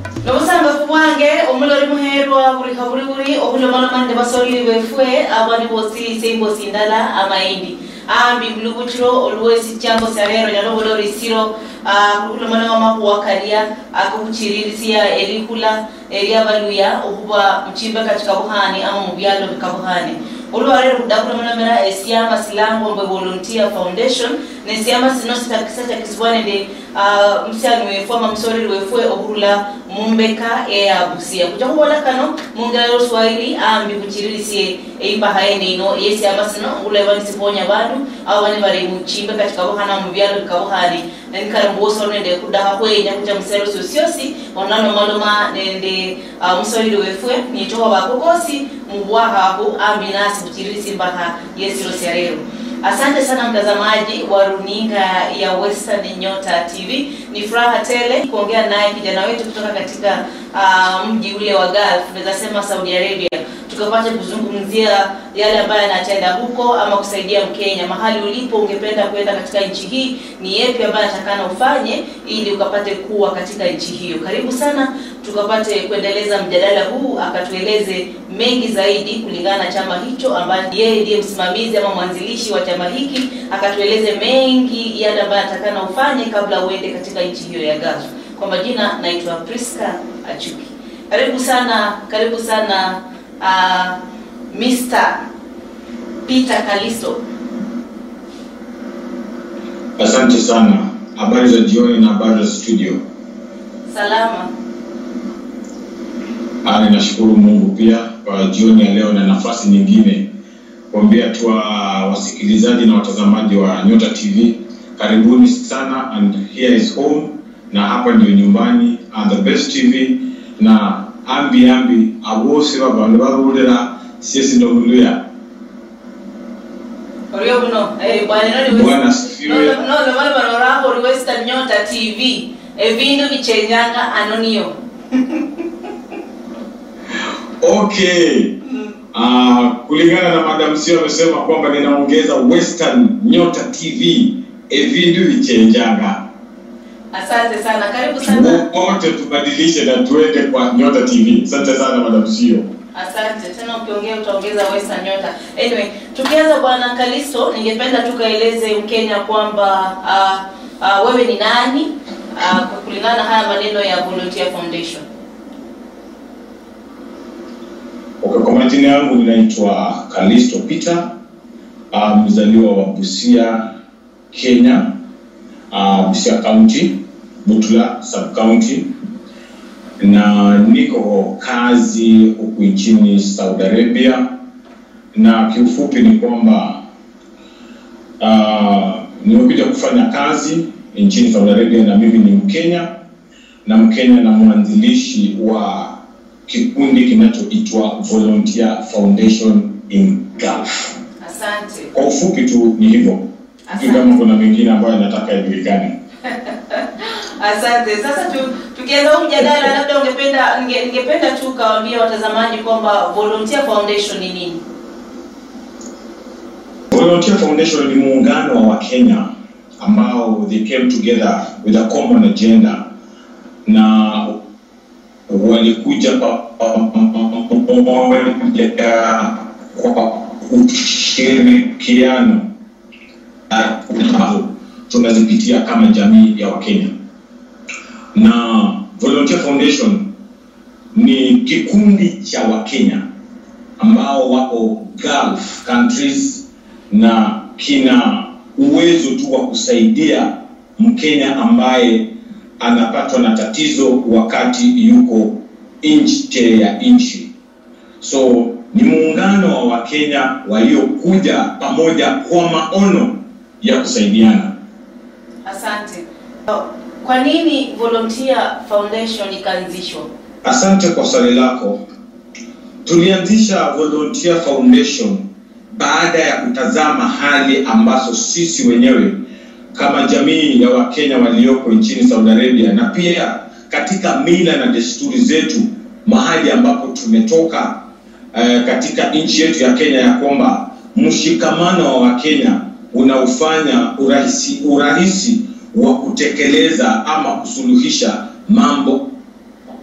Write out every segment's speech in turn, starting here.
nobusangafu bwange omulori muherwa buli kabuli buli obulomalomande basolili bwefwe abani bosilisa imbosi ndala amaindi ambi bulubukiro oluwesi cyangwa se rero nyalo bulori siro kulomana mama kuwakaria akubuchiririsia erikula eriabaluya okuba mchimbe katika buhani ama mu byalo bikabuhani olwarero kudakulomanamera esiama silango mbwe volunteer foundation nesiama sino sitakisa kisibwanende msyani wefu ama msoleli wefwe okurula mumbeka eya busia kuja kubola kano mungela loswahili ambi kuchiririsie eipaha ene ino yesiama sino ngula nisiponya bandu abo bane bari muchimbe katika buhana mu byalo bikabuhani nenkara mbuso nende kudaha kwenya kuja musero sosyosi onano maloma nende uh, musoleli wefwe nitoka bakokosi mubwaha abu ambi nasi kuchirisi mbaha yesiro syarero asante sana mtazamaji wa runinga ya western nyota tv ni furaha tele kuongea naye kijana wetu kutoka katika uh, mji ule wa gulf tunaweza sema saudi arabia tukapata kuzungumzia yale ambayo anatenda huko ama kusaidia mkenya mahali ulipo ungependa kwenda katika nchi hii ni yepi ambayo atakana ufanye ili ukapate kuwa katika nchi hiyo karibu sana tukapate kuendeleza mjadala huu akatueleze mengi zaidi kulingana na chama hicho ambaye yeye ndiye msimamizi ama mwanzilishi wa chama hiki akatueleze mengi yale ambayo atakana ufanye kabla uende katika nchi hiyo ya Gulf. Kwa majina naitwa Priska Achuki. Karibu sana, karibu sana uh, Mr. Peter Kalisto. Asante sana. Habari za jioni na habari za studio. Salama. Ah, ninashukuru Mungu pia kwa jioni ya leo na nafasi nyingine kuambia tu wa- wasikilizaji na watazamaji wa Nyota TV, karibuni sana and here is home, na hapa ndio nyumbani and the best TV na ambi ambi abose babantu barurira siesi ndobuluya Orio buno, eh bwana nani Bwana asifiwe. No, no, no, bwana barora ori Western Nyota TV. Evindu bichenyanga anonio. Okay. Uh, kulingana na Madam Sio amesema kwamba ninaongeza Western Nyota TV evindu vichenjanga Asante sana. Karibu sana. wote tubadilishe na tuende kwa Nyota TV. Asante sana Madam Sio. Asante tena, ukiongea utaongeza Western Nyota. Anyway, tukianza bwana Kalisto, ningependa tukaeleze Mkenya kwamba uh, uh, wewe ni nani uh, kwa kulingana na haya maneno ya Volunteer Foundation. Okay, kwa majina yangu ninaitwa Kalisto Peter, uh, mzaliwa wa Busia, Kenya, uh, Busia County, Butula sub county, na niko kazi huku nchini Saudi Arabia, na kiufupi ni kwamba uh, nimekuja kufanya kazi nchini Saudi Arabia, na mimi ni Mkenya na Mkenya na mwanzilishi wa kikundi kinachoitwa Volunteer Foundation in Gulf. Asante. Kwa ufupi tu ni hivyo, sijui kama kuna mengine ambayo nataka yajulikane. Asante. Sasa tu, tukianza huu mjadala, labda ungependa ninge, ningependa tu kawaambia watazamaji kwamba Volunteer Foundation ni nini? Volunteer Foundation ni muungano wa Wakenya ambao they came together with a common agenda na walikuja pa- pamoja kwa ushirikiano na ambazo tunazipitia kama jamii ya Wakenya. Na Volunteer Foundation ni kikundi cha Wakenya ambao wako Gulf countries na kina uwezo tu wa kusaidia Mkenya ambaye anapatwa na tatizo wakati yuko nje ya nchi. So ni muungano wa Wakenya waliokuja pamoja kwa maono ya kusaidiana. Asante. Kwa nini Volunteer Foundation ikaanzishwa? Asante kwa swali lako. Tulianzisha Volunteer Foundation baada ya kutazama hali ambazo sisi wenyewe kama jamii ya Wakenya walioko nchini Saudi Arabia na pia katika mila na desturi zetu mahali ambapo tumetoka eh, katika nchi yetu ya Kenya ya kwamba mshikamano wa Wakenya unaufanya urahisi, urahisi wa kutekeleza ama kusuluhisha mambo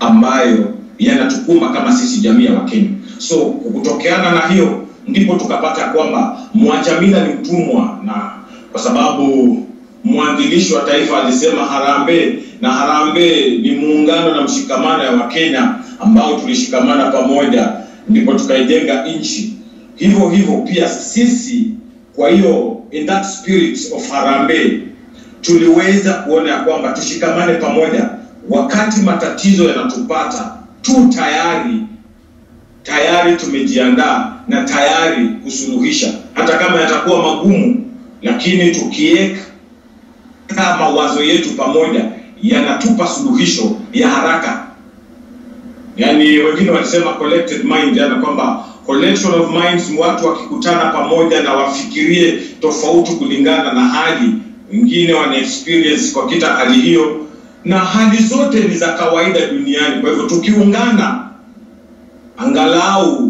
ambayo yanatukuma kama sisi jamii ya Wakenya. So kutokeana na hiyo ndipo tukapata kwamba Mwajamila ni mtumwa, na kwa sababu mwanzilishi wa taifa alisema harambee, na harambee ni muungano na mshikamano ya Wakenya ambao tulishikamana pamoja, ndipo tukaijenga nchi. Hivyo hivyo pia sisi, kwa hiyo in that spirit of harambee tuliweza kuona ya kwamba tushikamane pamoja, wakati matatizo yanatupata tu tayari tayari tumejiandaa na tayari kusuluhisha, hata kama yatakuwa magumu, lakini tukiweka mawazo yetu pamoja yanatupa suluhisho ya haraka. Yaani wengine walisema collected mind, yani kwamba collection of minds, watu wakikutana pamoja na wafikirie tofauti kulingana na hali, wengine wana experience kwa kita hali hiyo, na hali zote ni za kawaida duniani. Kwa hivyo tukiungana angalau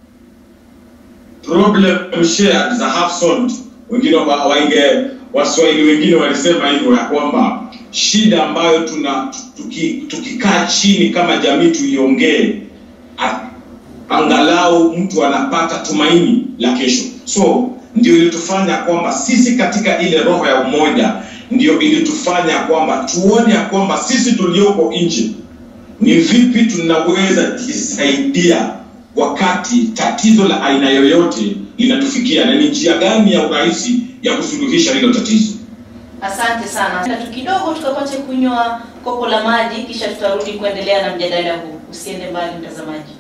problem shared za half solved. Wengine wa- wainge Waswahili wengine walisema hivyo ya kwamba shida ambayo tuna tuki- tukikaa chini kama jamii tuiongee, a- angalau mtu anapata tumaini la kesho. So ndio ilitufanya kwamba sisi katika ile roho ya umoja, ndio ilitufanya kwamba tuone ya kwamba sisi tulioko nje ni vipi tunaweza jisaidia wakati tatizo la aina yoyote linatufikia na ni njia gani ya urahisi ya kusuluhisha hilo tatizo. Asante sana. Na tu kidogo tukapate kunywa kopo la maji, kisha tutarudi kuendelea na mjadala huu. Usiende mbali mtazamaji.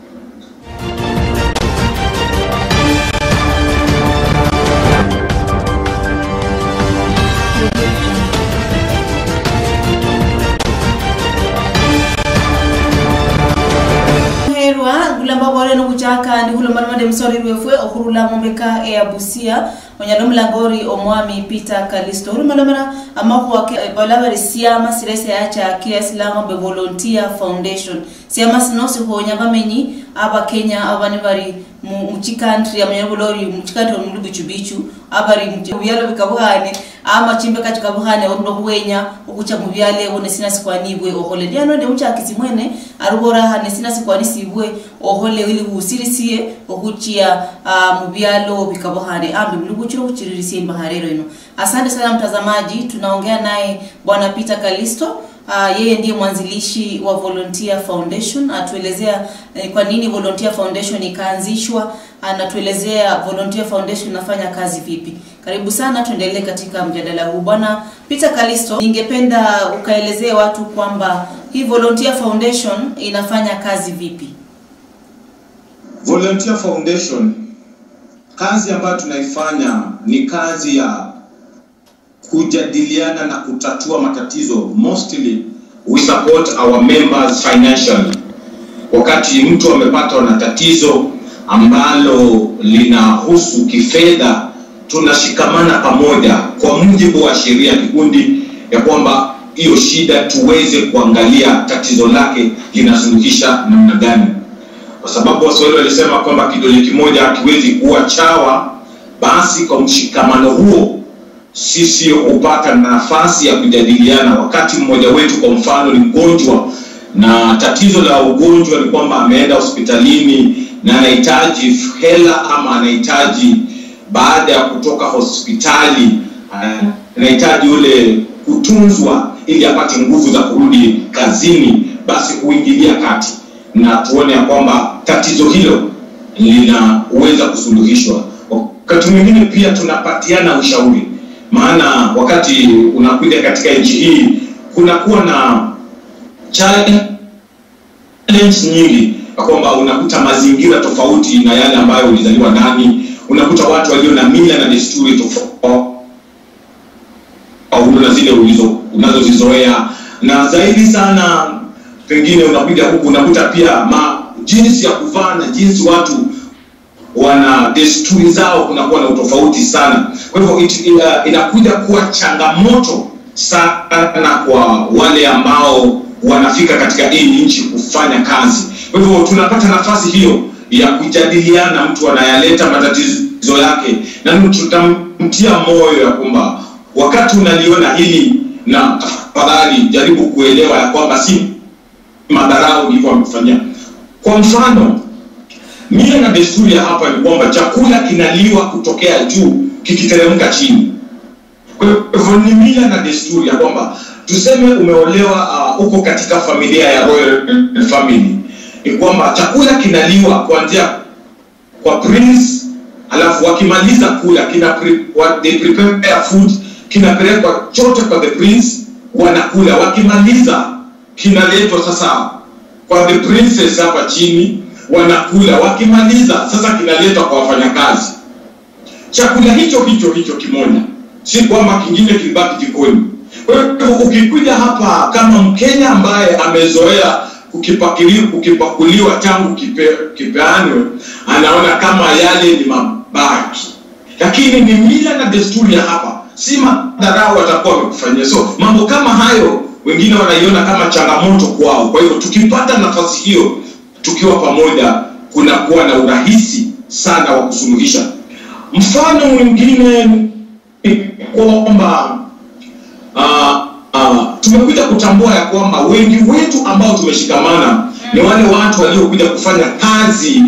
herwa gulamba bore no kuchaka ndi hulo marmade msori rwefwe okurula mombeka e abusia onyalo mlangori omwami peter kalisto hulo malamara amako wake balabari siama sirese acha kias lango be volunteer foundation siama sinosi honya bamenyi aba kenya abani bari mu muchikantri amanyalo bolori muchikantri omulu bichu bichu abari mubyalo bikabuhane ama chimbe kati kabuhane orundo huwenya okucha mubyale one sina sikwanibwe ohole lyano de muchakisi mwene arubora hane sina sikwani sibwe ohole ili husirisiye okuchia uh, mubyalo bikabuhane ambi mluguchiro kuchiririsie mbaharero ino asante sana mtazamaji tunaongea naye bwana peter kalisto Uh, yeye ndiye mwanzilishi wa Volunteer Foundation. Atuelezea eh, kwa nini Volunteer Foundation ikaanzishwa, anatuelezea Volunteer Foundation inafanya kazi vipi. Karibu sana, tuendelee katika mjadala huu. Bwana Peter Kalisto, ningependa ukaelezee watu kwamba hii Volunteer Foundation inafanya kazi vipi? Volunteer Foundation, kazi ambayo tunaifanya ni kazi ya kujadiliana na kutatua matatizo. Mostly we support our members financially. Wakati mtu amepatwa na tatizo ambalo linahusu kifedha, tunashikamana pamoja kwa mujibu wa sheria ya kikundi ya kwamba hiyo shida tuweze kuangalia tatizo lake linasuluhisha namna gani kwa sababu waswahili walisema kwamba kidole kimoja hakiwezi kuwa chawa. Basi kwa mshikamano huo sisi hupata nafasi ya kujadiliana. Wakati mmoja wetu kwa mfano ni mgonjwa na tatizo la ugonjwa ni kwamba ameenda hospitalini na anahitaji hela ama anahitaji baada ya kutoka hospitali eh, anahitaji ule kutunzwa ili apate nguvu za kurudi kazini, basi huingilia kati na tuone ya kwamba tatizo hilo linaweza kusuluhishwa. Wakati mwingine pia tunapatiana ushauri, maana wakati unakuja katika nchi hii kunakuwa na challenge nyingi, ya kwamba unakuta mazingira tofauti na yale ambayo ulizaliwa ndani, unakuta watu walio na mila na desturi tofauti na zile ulizo unazozizoea, na zaidi sana pengine unakuja huku unakuta pia ma, jinsi ya kuvaa na jinsi watu wana desturi zao kunakuwa na utofauti sana. Kwa hivyo it- ina- inakuja kuwa changamoto sana kwa wale ambao wanafika katika hii nchi kufanya kazi. Kwa hivyo tunapata nafasi hiyo ya kujadiliana, mtu anayaleta matatizo yake, na tutamtia moyo ya kwamba wakati unaliona hili, na tafadhali jaribu kuelewa ya kwamba si madharau ndivyo wamefanyia. Kwa mfano, mila na desturi ya hapa ni kwamba chakula kinaliwa kutokea juu kikiteremka chini. Kwa hivyo ni mila na desturi ya kwamba tuseme umeolewa uh, uko katika familia ya royal family, ni kwamba chakula kinaliwa kuanzia kwa prince, alafu wakimaliza kula kina pre, what they prepare food kinapelekwa chote kwa the prince, wanakula. Wakimaliza kinaletwa sasa kwa the princess hapa chini, wanakula. Wakimaliza sasa kinaletwa kwa wafanyakazi. Chakula hicho hicho hicho kimoja, si kwamba kingine kilibaki jikoni. Kwa hiyo ukikuja hapa kama Mkenya ambaye amezoea kukipakiliwa kukipakuliwa tangu kipe, kipeanwe, anaona kama yale ni mabaki, lakini ni mila na desturi ya hapa, si madharau watakuwa wamekufanyia. So mambo kama hayo wengine wanaiona kama changamoto kwao. Kwa hivyo tukipata nafasi hiyo tukiwa pamoja, kunakuwa na urahisi sana wa kusuluhisha. Mfano mwingine ni kwamba uh, uh, tumekuja kutambua ya kwamba wengi wetu ambao tumeshikamana ni wale watu waliokuja kufanya kazi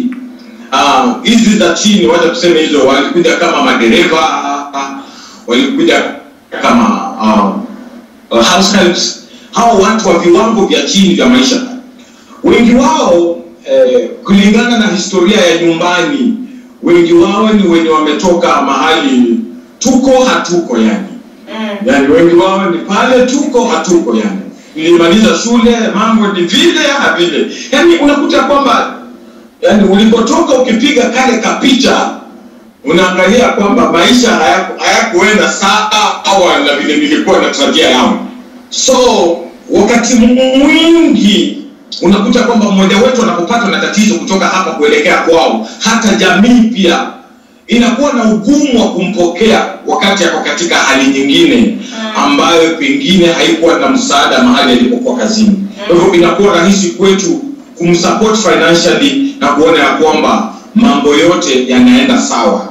hizi uh, za chini, wacha tuseme hizo, walikuja kama madereva uh, walikuja kama uh, uh, house helps, hao watu wa viwango vya chini vya maisha. Wengi wao eh, kulingana na historia ya nyumbani, wengi wao ni wenye wametoka mahali tuko hatuko yani yani wengi wao ni pale tuko hatuko yani nilimaliza shule mambo ni vile na vile yani unakuta kwamba yani ulipotoka ukipiga kale kapicha unaangalia kwamba maisha hayakuenda haya sawa na vile nilikuwa natarajia yangu so wakati mwingi unakuta kwamba mmoja wetu anapopatwa na tatizo kutoka hapa kuelekea kwao hata jamii pia inakuwa na ugumu wa kumpokea wakati ako katika hali nyingine ambayo pengine haikuwa na msaada mahali alipokuwa kazini. Kwa hivyo inakuwa rahisi kwetu kumsupport financially na kuona ya kwamba mambo yote yanaenda sawa.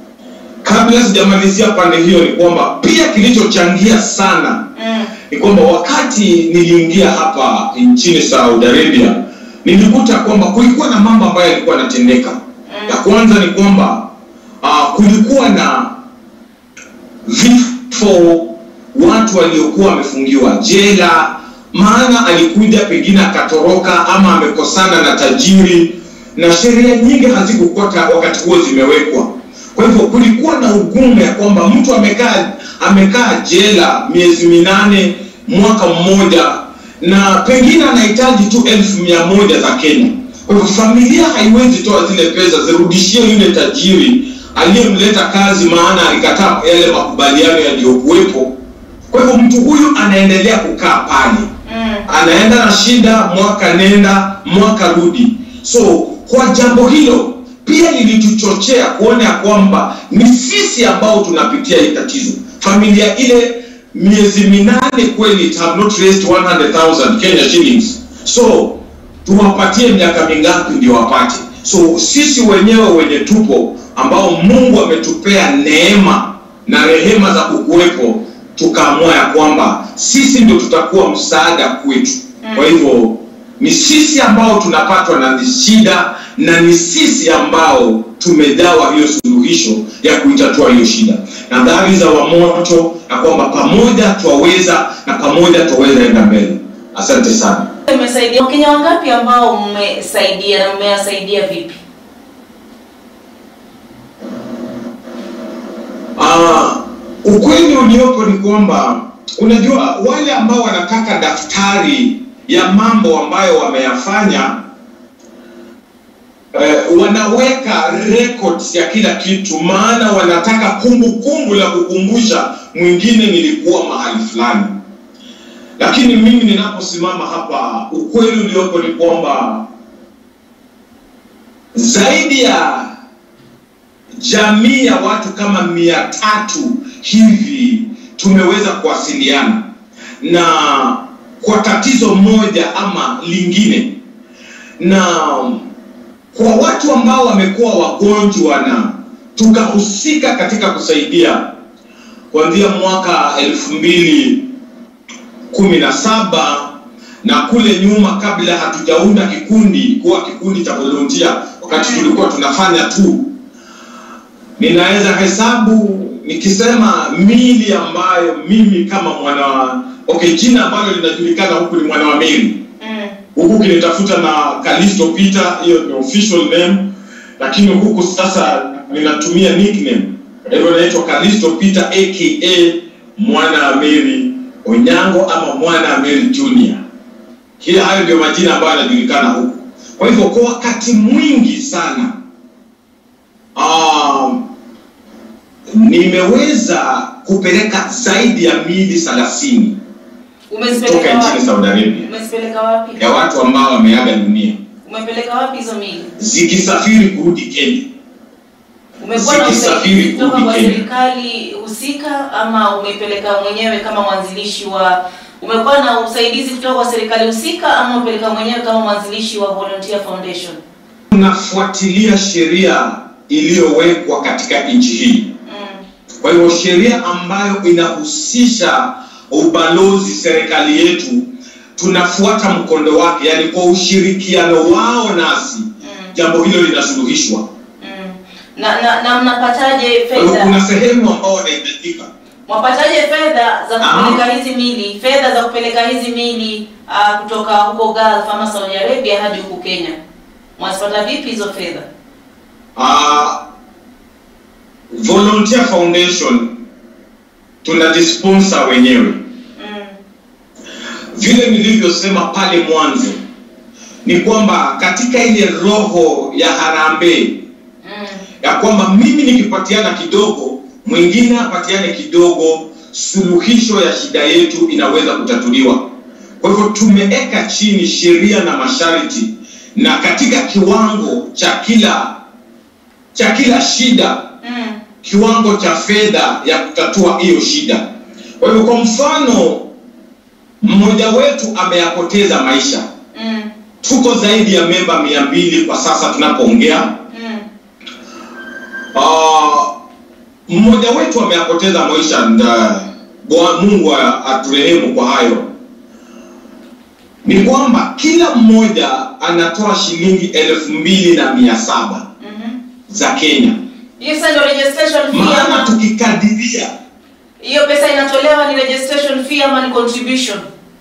Kabla sijamalizia pande hiyo, ni kwamba pia kilichochangia sana ni kwamba wakati niliingia hapa nchini Saudi Arabia, nilikuta kwamba kulikuwa na mambo ambayo yalikuwa yanatendeka. Ya kwanza ni kwamba uh, kulikuwa na vifo watu waliokuwa wamefungiwa jela, maana alikuja pengine akatoroka ama amekosana na tajiri, na sheria nyingi hazikukuwa wakati huo zimewekwa. Kwa hivyo kulikuwa na ugumu ya kwamba mtu amekaa amekaa jela miezi minane, mwaka mmoja, na pengine anahitaji tu elfu mia moja za Kenya. Kwa hivyo familia haiwezi toa zile pesa zirudishie yule tajiri aliyemleta kazi, maana alikataa yale makubaliano yaliyokuwepo. Kwa hivyo mtu huyu anaendelea kukaa pale mm. anaenda na shida, mwaka nenda mwaka rudi. So kwa jambo hilo pia lilituchochea kuona ya kwamba ni sisi ambao tunapitia hii tatizo. Familia ile miezi minane kweli it have not raised 100,000 Kenya shillings, so tuwapatie miaka mingapi ndio wapate? So sisi wenyewe wenye tupo ambao Mungu ametupea neema na rehema za kukuwepo, tukaamua ya kwamba sisi ndio tutakuwa msaada kwetu. Kwa hivyo ni sisi ambao tunapatwa na shida na ni sisi ambao tumejawa hiyo suluhisho ya kuitatua hiyo shida, na dhari za wamoto na kwamba pamoja twaweza na pamoja twaweza enda mbele. Asante sana. Umesaidia Wakenya wangapi ambao mmesaidia na mmewasaidia vipi? Uh, ukweli uliopo ni kwamba unajua wale ambao wanataka daftari ya mambo ambayo wameyafanya eh, wanaweka records ya kila kitu, maana wanataka kumbukumbu kumbu la kukumbusha mwingine nilikuwa mahali fulani. Lakini mimi ninaposimama hapa, ukweli uliopo ni kwamba zaidi ya jamii ya watu kama mia tatu hivi tumeweza kuwasiliana na kwa tatizo moja ama lingine, na kwa watu ambao wamekuwa wagonjwa na tukahusika katika kusaidia kuanzia mwaka elfu mbili kumi na saba na kule nyuma kabla hatujaunda kikundi kuwa kikundi cha volunteer wakati tulikuwa tunafanya tu ninaweza hesabu nikisema mili ambayo mimi kama mwana okay jina ambalo linajulikana huku ni mwana wa mili Mm. huku kinitafuta na Kalisto Peter, hiyo ni official name, lakini huku sasa ninatumia nickname, kwa hivyo naitwa Kalisto Peter aka mwana wa Mary Onyango ama mwana wa Mary Junior. Kila hayo ndio majina ambayo yanajulikana huku. Kwa hivyo kwa wakati mwingi sana um, nimeweza kupeleka zaidi ya mili thelathini toka Umezipeleka nchini wapi? Saudi Arabia Umezipeleka wapi? ya watu ambao wameaga dunia Umepeleka wapi hizo mili? zikisafiri kurudi Kenya. Umekuwa na Zikisafiri usaidizi kutoka kurudi kwa Kenya. serikali husika ama umepeleka mwenyewe kama mwanzilishi wa umekuwa na usaidizi kutoka kwa serikali husika ama umepeleka mwenyewe kama mwanzilishi wa Volunteer Foundation? Tunafuatilia sheria iliyowekwa katika nchi hii. Mm. Kwa hivyo sheria ambayo inahusisha ubalozi serikali yetu tunafuata mkondo wake, yani kwa ushirikiano wao nasi Mm. jambo hilo linasuluhishwa. Mm. Na, na, na mnapataje Kwa hivyo fedha? kuna sehemu ambao wanahitajika Mwapataje fedha za Ah. kupeleka hizi mili, fedha za kupeleka hizi mili uh, kutoka huko Gulf ama Saudi Arabia hadi huku Kenya? Mwazipata vipi hizo fedha? Uh, Volunteer Foundation tunajisponsor wenyewe. Mm. Vile nilivyosema pale mwanzo ni kwamba katika ile roho ya harambee Mm. ya kwamba mimi nikipatiana kidogo, mwingine apatiane kidogo, suluhisho ya shida yetu inaweza kutatuliwa. Kwa hivyo tumeweka chini sheria na masharti, na katika kiwango cha kila cha kila shida Mm. kiwango cha fedha ya kutatua hiyo shida. Kwa hivyo, kwa mfano, mmoja wetu ameyapoteza maisha, Mm. tuko zaidi ya memba mia mbili kwa sasa tunapoongea. Mm. Ah, mmoja wetu ameyapoteza maisha, nda Bwana Mungu a- aturehemu kwa hayo. Ni kwamba kila mmoja anatoa shilingi elfu mbili na mia saba Mhm. za Kenya, Hiyo sasa ndio registration fee maana ama tukikadiria hiyo pesa inatolewa ni registration fee ama ni contribution?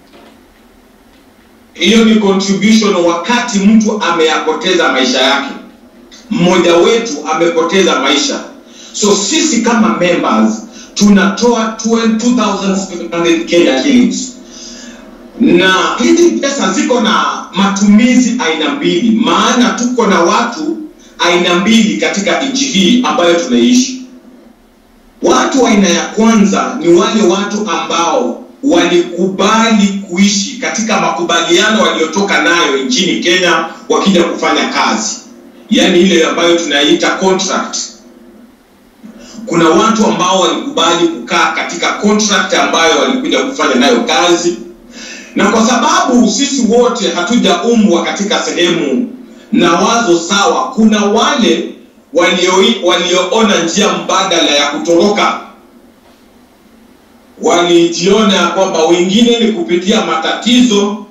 hiyo ni contribution wakati mtu ameyapoteza maisha yake mmoja wetu amepoteza maisha so sisi kama members tunatoa 2700 Kenya shillings na hizi pesa ziko na matumizi aina mbili maana tuko na watu aina mbili katika nchi hii ambayo tunaishi Watu wa aina ya kwanza ni wale watu ambao walikubali kuishi katika makubaliano waliotoka nayo nchini Kenya wakija kufanya kazi, yaani ile ambayo tunaita contract. Kuna watu ambao walikubali kukaa katika contract ambayo walikuja kufanya nayo kazi, na kwa sababu sisi wote hatujaumbwa katika sehemu na wazo sawa, kuna wale walio- walioona njia mbadala ya kutoroka walijiona ya kwamba wengine ni kupitia matatizo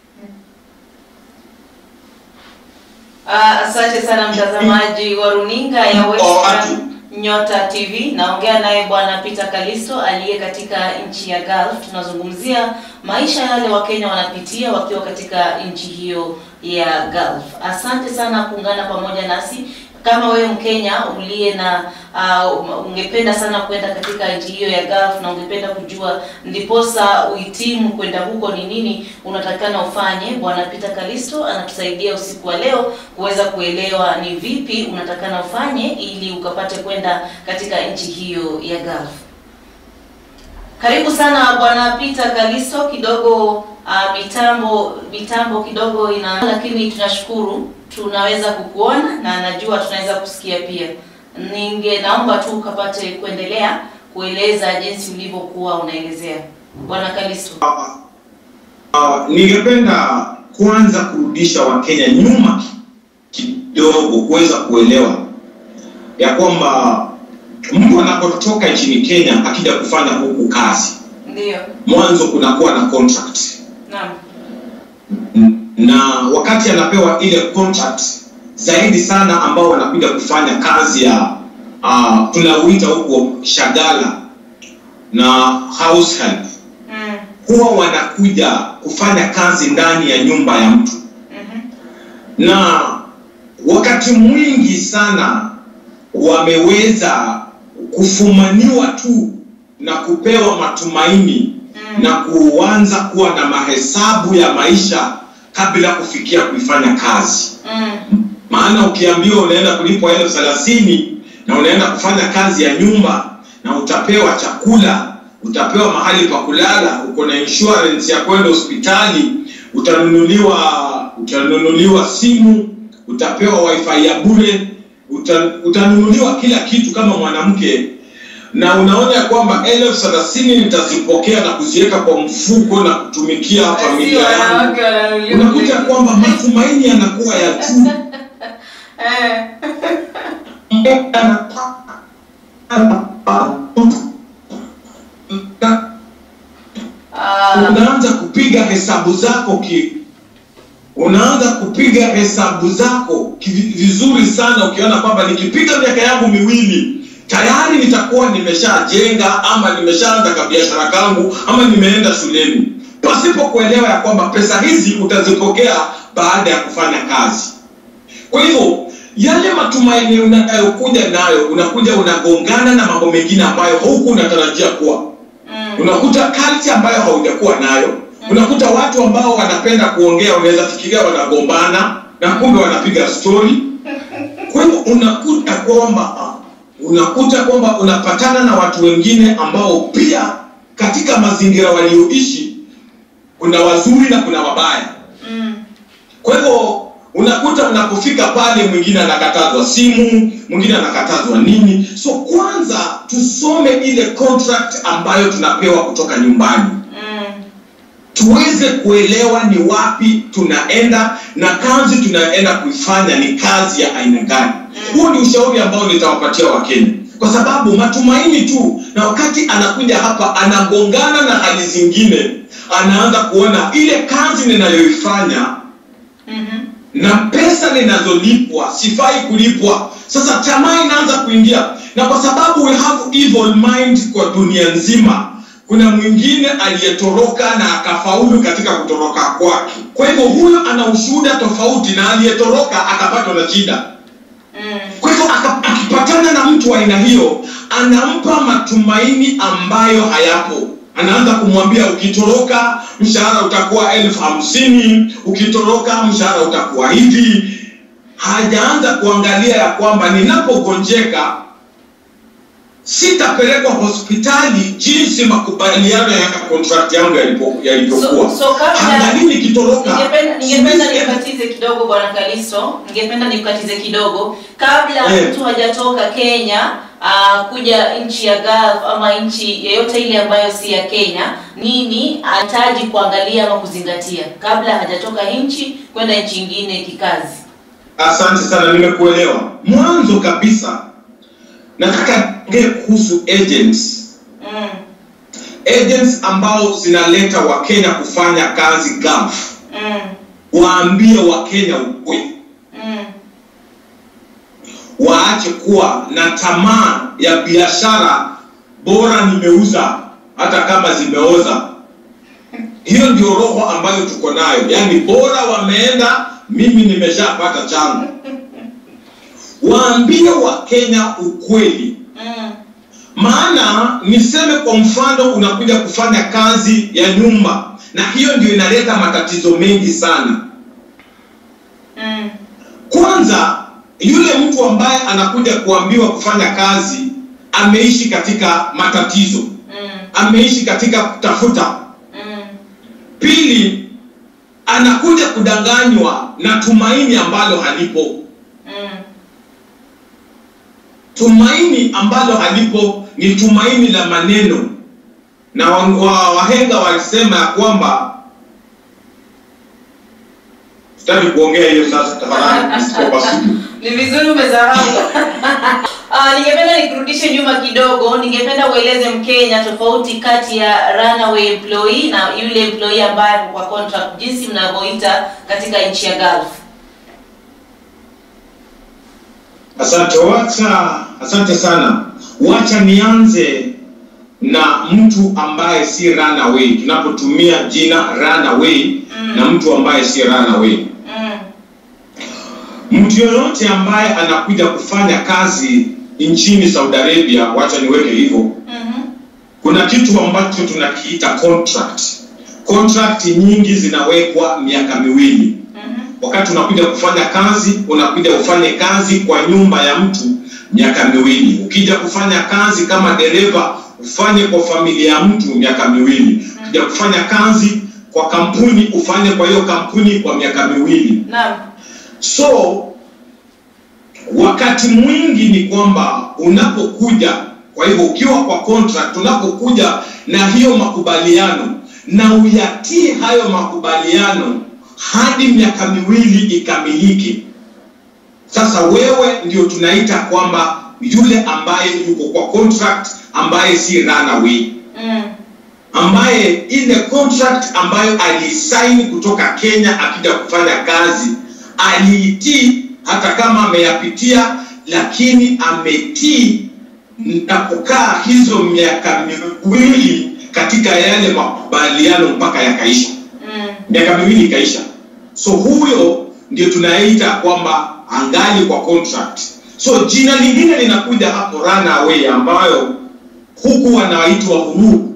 Ah, asante sana mtazamaji wa runinga ya Western Nyota TV. Naongea naye bwana Peter Kalisto aliye katika nchi ya Gulf. Tunazungumzia maisha yale Wakenya wanapitia wakiwa katika nchi hiyo ya Gulf. Asante sana kuungana pamoja nasi. Kama wewe Mkenya uliye na uh, ungependa sana kwenda katika nchi hiyo ya Gulf na ungependa kujua ndiposa uhitimu kwenda huko ni nini unatakikana ufanye, bwana Peter Kalisto anatusaidia usiku wa leo kuweza kuelewa ni vipi unatakana ufanye ili ukapate kwenda katika nchi hiyo ya Gulf. Karibu sana bwana Peter Kalisto. Kidogo uh, mitambo mitambo kidogo ina, lakini tunashukuru tunaweza kukuona na najua tunaweza kusikia pia. Ninge naomba tu ukapate kuendelea kueleza jinsi ulivyokuwa unaelezea bwana Kalisto. uh, ningependa kwanza kurudisha wakenya nyuma kidogo kuweza kuelewa ya kwamba mtu anapotoka nchini kenya akija kufanya huku kazi Ndio, mwanzo kunakuwa na contract naam. na wakati anapewa ile contract zaidi sana ambao wanakuja kufanya kazi ya uh, tunauita huko shagala na house help Mm. huwa wanakuja kufanya kazi ndani ya nyumba ya mtu Mhm. na wakati mwingi sana wameweza kufumaniwa tu na kupewa matumaini Mm. na kuanza kuwa na mahesabu ya maisha kabla kufikia kuifanya kazi Mm. maana ukiambiwa unaenda kulipwa elfu thelathini na unaenda kufanya kazi ya nyumba na utapewa chakula utapewa mahali pa kulala uko na insurance ya kwenda hospitali utanunuliwa utanunuliwa simu utapewa wifi ya bure uta, utanunuliwa kila kitu kama mwanamke na unaona ya kwamba elfu thelathini nitazipokea na kuziweka kwa mfuko na kutumikia familia Si yangu wanawake wananunuliwa unakuta vitu. kwamba matumaini yanakuwa ya juu Eh. Ah. unaanza kupiga hesabu zako ki unaanza kupiga hesabu zako ki- vizuri sana ukiona kwamba nikipiga miaka yangu miwili tayari nitakuwa nimeshajenga ama nimeshaanza kabiashara kangu ama nimeenda shuleni pasipo kuelewa ya kwamba pesa hizi utazipokea baada ya kufanya kazi kwa hivyo yale matumaini unayokuja nayo unakuja unagongana na mambo mengine ambayo huku unatarajia kuwa Mm. unakuta culture ambayo haujakuwa nayo unakuta watu ambao wanapenda kuongea unaweza fikiria wanagombana na kumbe wanapiga story kwa hivyo unakuta kwamba ah, unakuta kwamba unapatana na watu wengine ambao pia katika mazingira walioishi kuna wazuri na kuna wabaya Mm. kwa hivyo unakuta unapofika pale mwingine anakatazwa simu mwingine anakatazwa nini so kwanza tusome ile contract ambayo tunapewa kutoka nyumbani Mm. tuweze kuelewa ni wapi tunaenda na kazi tunaenda kuifanya ni kazi ya aina gani huo ni ushauri ambao nitawapatia wakenya kwa sababu matumaini tu na wakati anakuja hapa anagongana na hali zingine anaanza kuona ile kazi ninayoifanya Mhm. na pesa ninazolipwa sifai kulipwa sasa tamaa inaanza kuingia na kwa sababu we have evil mind kwa dunia nzima kuna mwingine aliyetoroka na akafaulu katika kutoroka kwake kwa hivyo huyo ana ushuhuda tofauti na aliyetoroka akapatwa na shida Mm. kwa hivyo aka- akipatana na mtu wa aina hiyo anampa matumaini ambayo hayapo anaanza kumwambia ukitoroka mshahara utakuwa elfu hamsini ukitoroka mshahara utakuwa hivi hajaanza kuangalia ya kwamba ninapogonjeka sitapelekwa hospitali jinsi makubaliano ya contract yangu yalipo- yalivyokuwa So- so kabla- angalii nikitoroka Ningependa ningependa siwezi- nikatize kidogo bwana Kalisto, ningependa nikatize kidogo kabla Eh. mtu hajatoka Kenya uh, kuja nchi ya Gulf ama nchi yoyote ile ambayo si ya Kenya, nini anahitaji kuangalia ama kuzingatia kabla hajatoka nchi kwenda nchi nyingine kikazi? Asante sana, nimekuelewa. Mwanzo kabisa nataka ongee kuhusu agents, Mm. agents ambao zinaleta Wakenya kufanya kazi Gulf. Mm. Waambie Wakenya ukweli, Mm. waache kuwa na tamaa ya biashara, bora nimeuza hata kama zimeoza. Hiyo ndio roho ambayo tuko nayo, yaani bora wameenda, mimi nimeshapata changu. Waambie Wakenya ukweli. Mm. maana niseme kwa mfano unakuja kufanya kazi ya nyumba na hiyo ndio inaleta matatizo mengi sana Mm. kwanza yule mtu ambaye anakuja kuambiwa kufanya kazi ameishi katika matatizo Mm. ameishi katika kutafuta Mm. pili anakuja kudanganywa na tumaini ambalo halipo Mm. tumaini ambalo halipo ni tumaini la maneno na wa- wa- wahenga walisema ya kwamba sitaki kuongea hiyo sasa tafadhali nisiko kwa studio. Ni vizuri umesahau. Uh, ningependa nikurudishe nyuma kidogo. Ningependa ueleze Mkenya tofauti kati ya runaway employee na yule employee ambaye ako kwa contract, jinsi mnavyoita katika nchi ya Gulf. Asante wacha, asante sana. Wacha nianze na mtu ambaye si runaway, tunapotumia jina runaway Mm. na mtu ambaye si runaway. Mm. Mtu yoyote ambaye anakuja kufanya kazi nchini Saudi Arabia, wacha niweke hivyo, Mhm. kuna kitu ambacho tunakiita contract. Contract nyingi zinawekwa miaka miwili. Mhm. Wakati unakuja kufanya kazi, unakuja ufanye kazi kwa nyumba ya mtu miaka miwili. Ukija kufanya kazi kama dereva, ufanye kwa familia ya mtu miaka miwili. Ukija kufanya kazi kwa kampuni, ufanye kwa hiyo kampuni kwa miaka miwili. Naam. So wakati mwingi ni kwamba unapokuja, kwa hivyo ukiwa kwa contract, unapokuja na hiyo makubaliano na uyatii hayo makubaliano hadi miaka miwili ikamilike. Sasa wewe ndio tunaita kwamba yule ambaye yuko kwa contract, ambaye si runaway Mm. ambaye ile contract ambayo alisaini kutoka Kenya akija kufanya kazi aliitii, hata kama ameyapitia, lakini ametii na kukaa hizo miaka miwili katika yale makubaliano mpaka yakaisha, Mm. miaka miwili ikaisha. So huyo ndio tunaita kwamba angali kwa contract. So jina lingine linakuja hapo runaway, ambayo huku wanaitwa huru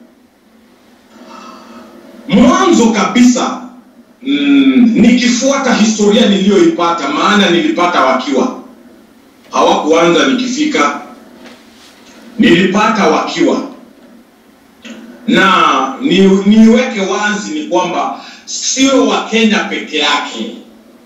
mwanzo kabisa mm, nikifuata historia niliyoipata maana nilipata wakiwa hawakuanza nikifika nilipata wakiwa na ni, niweke wazi ni kwamba sio wakenya peke yake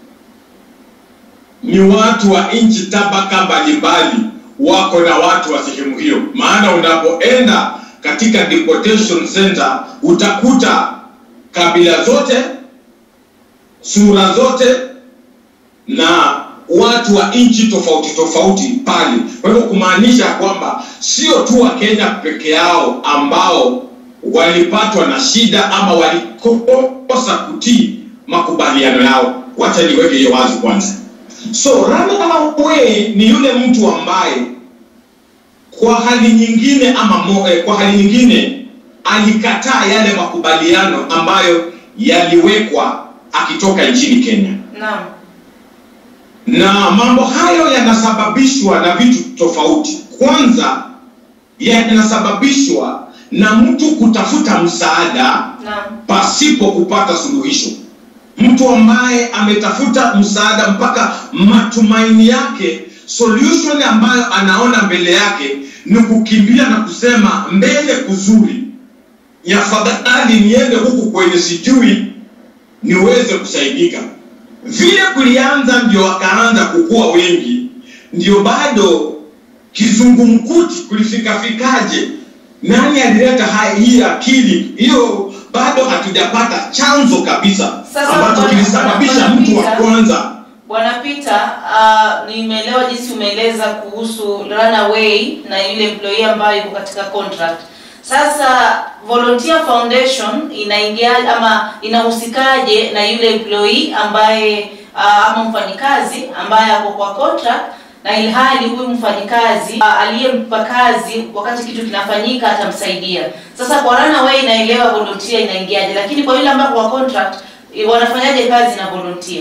ni watu wa nchi tabaka mbalimbali wako na watu wa sehemu hiyo maana unapoenda katika deportation center utakuta kabila zote sura zote na watu wa nchi tofauti tofauti pale kwa hivyo kumaanisha kwamba sio tu wakenya peke yao ambao walipatwa na shida ama walikosa kutii makubaliano yao wacha niweke hiyo wazi kwanza so runaway ni yule mtu ambaye kwa hali nyingine ama mo, eh, kwa hali nyingine alikataa yale makubaliano ambayo yaliwekwa akitoka nchini Kenya, Naam. na mambo hayo yanasababishwa na vitu tofauti. Kwanza, yanasababishwa na mtu kutafuta msaada Naam. pasipo kupata suluhisho. Mtu ambaye ametafuta msaada mpaka matumaini yake, solution ambayo anaona mbele yake ni kukimbia na kusema mbele kuzuri, ni afadhali niende huku kwenye sijui niweze kusaidika. Vile kulianza ndio wakaanza kukua wengi, ndio bado kizungumkuti kulifikafikaje, nani alileta hai hii akili hiyo, bado hatujapata chanzo kabisa Sasa ambacho bwana- kilisababisha bwana mtu wa Peter, kwanza Bwana Peter, uh, nimeelewa jinsi umeeleza kuhusu runaway na yule employee ambayo yuko katika contract. Sasa Volunteer Foundation inaingia ama inahusikaje na yule employee ambaye uh, ama mfanyikazi ambaye ako kwa contract na ilhali huyu mfanyikazi uh, aliyempa kazi wakati kitu kinafanyika atamsaidia. Sasa kwa runaway inaelewa volunteer inaingiaje, lakini kwa yule ambaye kwa contract eh, wanafanyaje kazi na volunteer?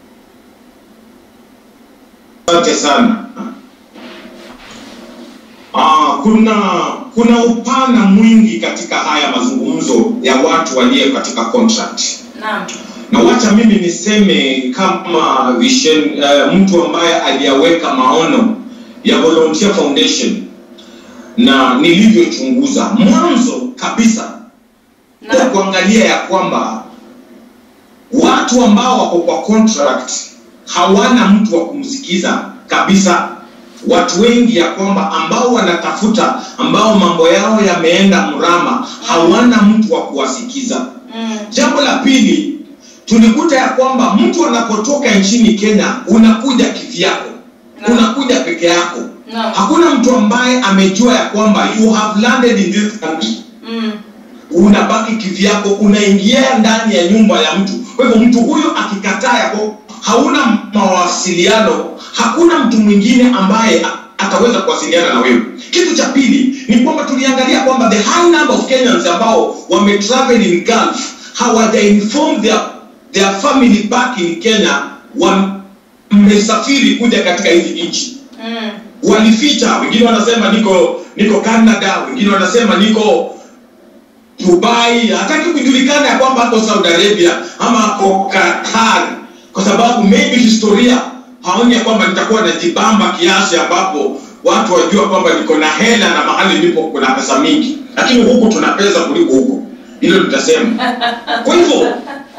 Asante sana. Ah, kuna kuna upana mwingi katika haya mazungumzo ya watu walio katika contract, Naam. na wacha mimi niseme kama vision, uh, mtu ambaye aliyaweka maono ya Volunteer Foundation na nilivyochunguza mwanzo kabisa kwa Naam. kuangalia ya kwamba watu ambao wako kwa contract hawana mtu wa kumsikiza kabisa. Watu wengi ya kwamba ambao wanatafuta, ambao mambo yao yameenda mrama, hawana mtu wa kuwasikiza. Mm. Jambo la pili, tulikuta ya kwamba mtu anapotoka nchini Kenya, unakuja kivyako, Naam. unakuja peke yako. Naam. hakuna mtu ambaye amejua ya kwamba you have landed in this country Mm. unabaki kivyako unaingia ndani ya nyumba ya mtu kwa hivyo mtu huyo akikataa yako hauna mawasiliano hakuna mtu mwingine ambaye a- ataweza kuwasiliana na wewe kitu cha pili ni kwamba tuliangalia kwamba the high number of kenyans ambao wametravel in gulf hawaja inform their, their family back in kenya wamesafiri kuja katika hizi nchi Mm. walificha wengine wanasema niko niko canada wengine wanasema niko dubai hataki kujulikana ya kwamba ako saudi arabia ama ako qatar kwa sababu maybe historia haoni ya kwamba nitakuwa najibamba kiasi ambapo watu wajua kwamba niko na hela na mahali nipo kuna pesa mingi lakini huku tuna pesa kuliko huko hilo nitasema kwa hivyo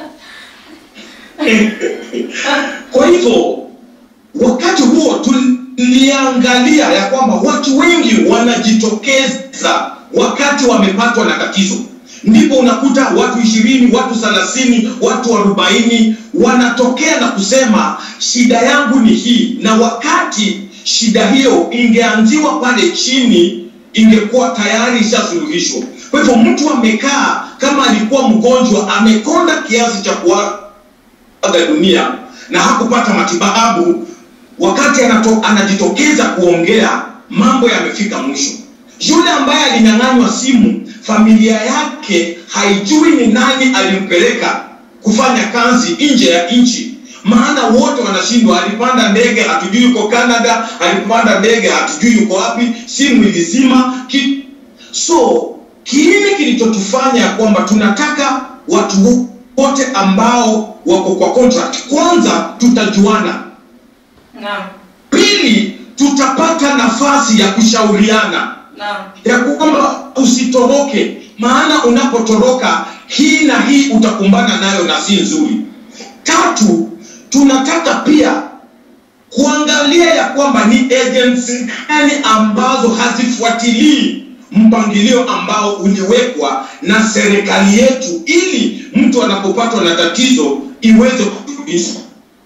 kwa hivyo wakati huo tuliangalia ya kwamba watu wengi wanajitokeza wakati wamepatwa na tatizo ndipo unakuta watu ishirini watu thelathini watu arobaini wanatokea na kusema shida yangu ni hii na wakati shida hiyo ingeanziwa pale chini ingekuwa tayari ishasuluhishwa kwa hivyo mtu amekaa kama alikuwa mgonjwa amekonda kiasi cha kuaga dunia na hakupata matibabu wakati anato, anajitokeza kuongea mambo yamefika mwisho yule ambaye alinyang'anywa simu familia yake haijui ni nani alimpeleka kufanya kazi nje ya nchi maana wote wanashindwa alipanda ndege hatujui yuko canada alipanda ndege hatujui yuko wapi simu ilizima ki... so kiini kilichotufanya ya kwamba tunataka watu wote ambao wako kwa contract kwanza tutajuana Naam. pili tutapata nafasi ya kushauriana Naam. ya kwamba usitoroke maana unapotoroka hii na hii utakumbana nayo na si nzuri tatu tunataka pia kuangalia ya kwamba ni agency gani ambazo hazifuatilii mpangilio ambao uliwekwa na serikali yetu ili mtu anapopatwa na tatizo iweze kurudishwa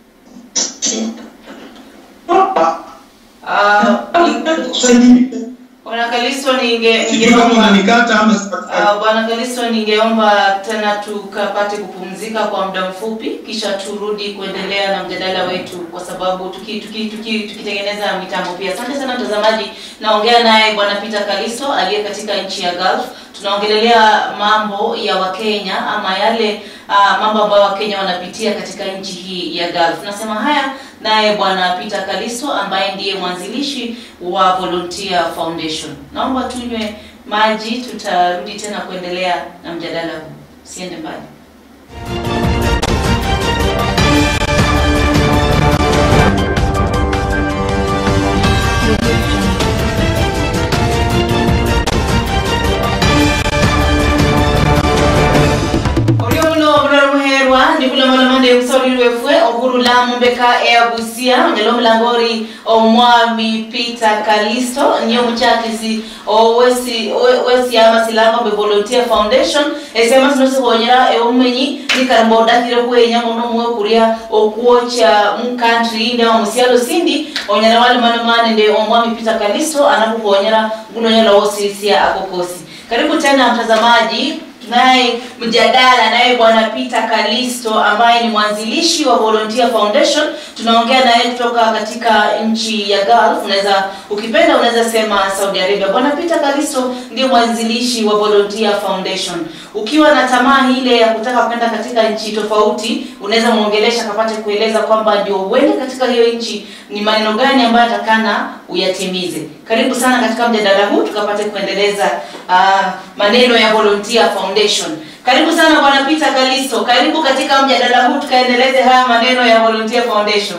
Ah, Bwana Kalisto ninge sijui kama ningeomba unanikata ama sipatikani. Ah, Bwana Kalisto, ningeomba tena tukapate kupumzika kwa muda mfupi, kisha turudi kuendelea na mjadala wetu, kwa sababu tuki- tuki- tuki- tukitengeneza mitambo pia. Asante sana mtazamaji, naongea naye Bwana Peter Kalisto aliye katika nchi ya Gulf. Tunaongelelea mambo ya Wakenya ama yale uh, mambo ambayo Wakenya wanapitia katika nchi hii ya Gulf. Nasema haya naye Bwana Peter Kalisto ambaye ndiye mwanzilishi wa Volunteer Foundation. Naomba tunywe maji, tutarudi tena kuendelea na mjadala huu. Siende mbali. Olio muno omulala muherwa ndikulomalamande kusolilwefwe okulu lamumbeka eyabusia onyala omulangori omwami peter kalisto niye omuchakisi owesi wesiama silanga be volunteer foundation esiama sino sikhonyera eomumenyi nikaramba odakire khwenya muno muwe kuria okwocha mukantri ndewa musialo sindi onyala walimanomane nde omwami peter kalisto anakukhonyera ngunonyala wosisia akokosi karibu tena mtazamaji tunaye mjadala naye bwana peter kalisto ambaye ni mwanzilishi wa volunteer foundation tunaongea naye kutoka katika nchi ya gulf unaweza ukipenda unaweza sema saudi arabia bwana peter kalisto ndio mwanzilishi wa volunteer foundation ukiwa na tamaa ile ya kutaka kwenda katika nchi tofauti unaweza mwongelesha kapate kueleza kwamba ndio uende katika hiyo nchi ni maneno gani ambayo atakana uyatimize karibu sana katika mjadala huu tukapate kuendeleza uh, maneno ya volunteer foundation karibu sana bwana peter kalisto karibu katika mjadala huu tukaendeleze haya maneno ya volunteer foundation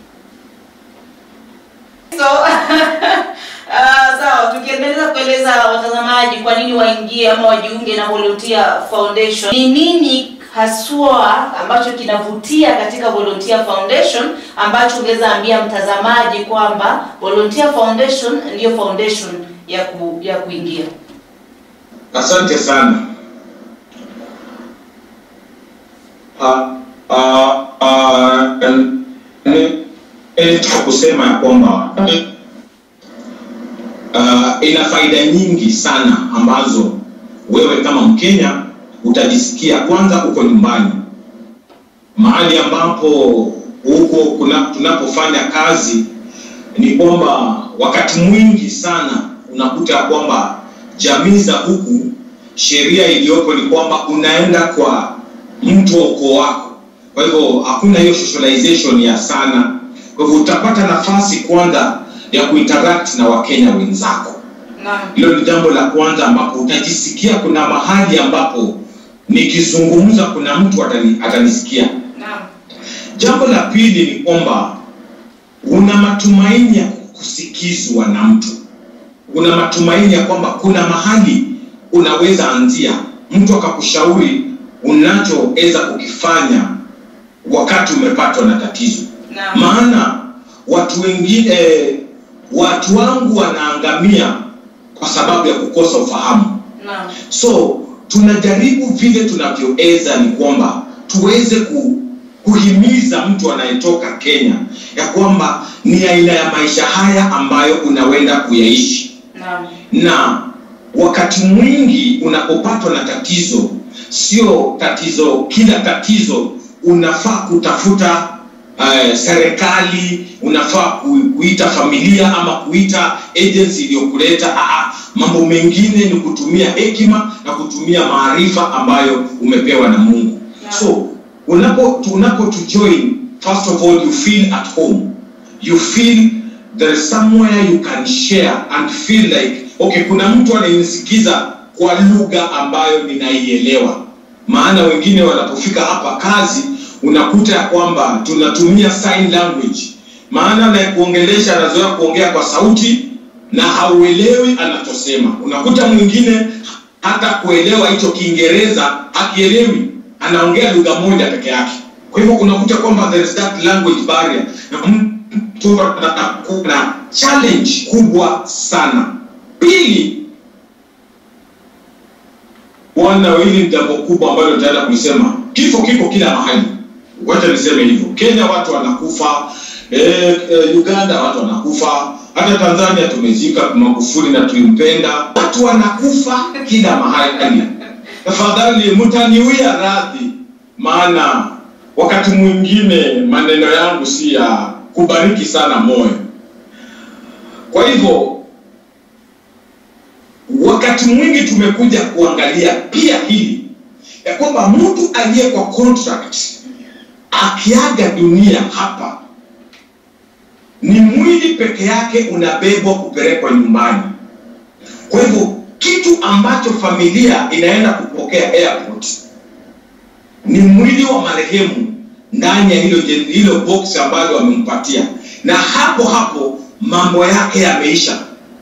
so Uh, sawa tukiendeleza kueleza watazamaji kwa nini waingie ama wajiunge na volunteer foundation ni nini haswa ambacho kinavutia katika volunteer foundation ambacho ungeweza ambia mtazamaji kwamba volunteer foundation ndiyo foundation ya ku, ya kuingia asante sana Ah, ah, ah, eh, eh, eh, kusema ya kwamba uh, ina faida nyingi sana ambazo wewe kama Mkenya utajisikia kwanza uko nyumbani, mahali ambapo huko kuna tunapofanya kazi, ni kwamba wakati mwingi sana unakuta ya kwamba jamii za huku, sheria iliyopo ni kwamba unaenda kwa mtu wa ukoo wako, kwa hivyo hakuna hiyo socialization ya sana. Kwa hivyo utapata nafasi kwanza ya kuinteract na Wakenya wenzako. Naam. Hilo ni jambo la kwanza ambapo utajisikia kuna mahali ambapo nikizungumza kuna mtu atani, atanisikia. Naam. Jambo la pili ni kwamba una matumaini ya kusikizwa na mtu, una matumaini ya kwamba kuna mahali unaweza anzia, mtu akakushauri unachoweza kukifanya wakati umepatwa na tatizo. Naam. Maana watu wengine eh, watu wangu wanaangamia kwa sababu ya kukosa ufahamu. Naam. So tunajaribu vile tunavyoweza ni kwamba tuweze ku, kuhimiza mtu anayetoka Kenya ya kwamba ni aina ya maisha haya ambayo unawenda kuyaishi, Naam. na wakati mwingi unapopatwa na tatizo, sio tatizo, kila tatizo unafaa kutafuta uh, serikali, unafaa ku, kuita familia ama kuita agency iliyokuleta. Aa, mambo mengine ni kutumia hekima na kutumia maarifa ambayo umepewa na Mungu. Naam. So unapo unapo to join, first of all you feel at home, you feel there is somewhere you can share and feel like okay, kuna mtu anayenisikiza kwa lugha ambayo ninaielewa. Maana wengine wanapofika hapa kazi unakuta ya kwamba tunatumia sign language, maana anayekuongelesha anazoea kuongea kwa sauti na hauelewi anachosema. Unakuta mwingine hata kuelewa hicho Kiingereza hakielewi, anaongea lugha moja peke yake. Kwa hivyo unakuta kwamba there is that language barrier, na mtu anakuwa na challenge kubwa sana. Pili, bwana, hili ni jambo kubwa ambalo nitaenda kulisema. Kifo kiko kila mahali, wacha niseme hivyo. Kenya watu wanakufa, eh, eh, Uganda watu wanakufa, hata Tanzania tumezika Magufuli na tulimpenda. Watu wanakufa kila mahali. Tafadhali mtaniwia radhi, maana wakati mwingine maneno yangu si ya kubariki sana moyo. Kwa hivyo wakati mwingi tumekuja kuangalia pia hili ya kwamba mtu aliye kwa contract akiaga dunia hapa, ni mwili peke yake unabebwa kupelekwa nyumbani. Kwa hivyo kitu ambacho familia inaenda kupokea airport ni mwili wa marehemu ndani ya hilo jen- hilo box ambalo wamempatia, na hapo hapo mambo yake yameisha.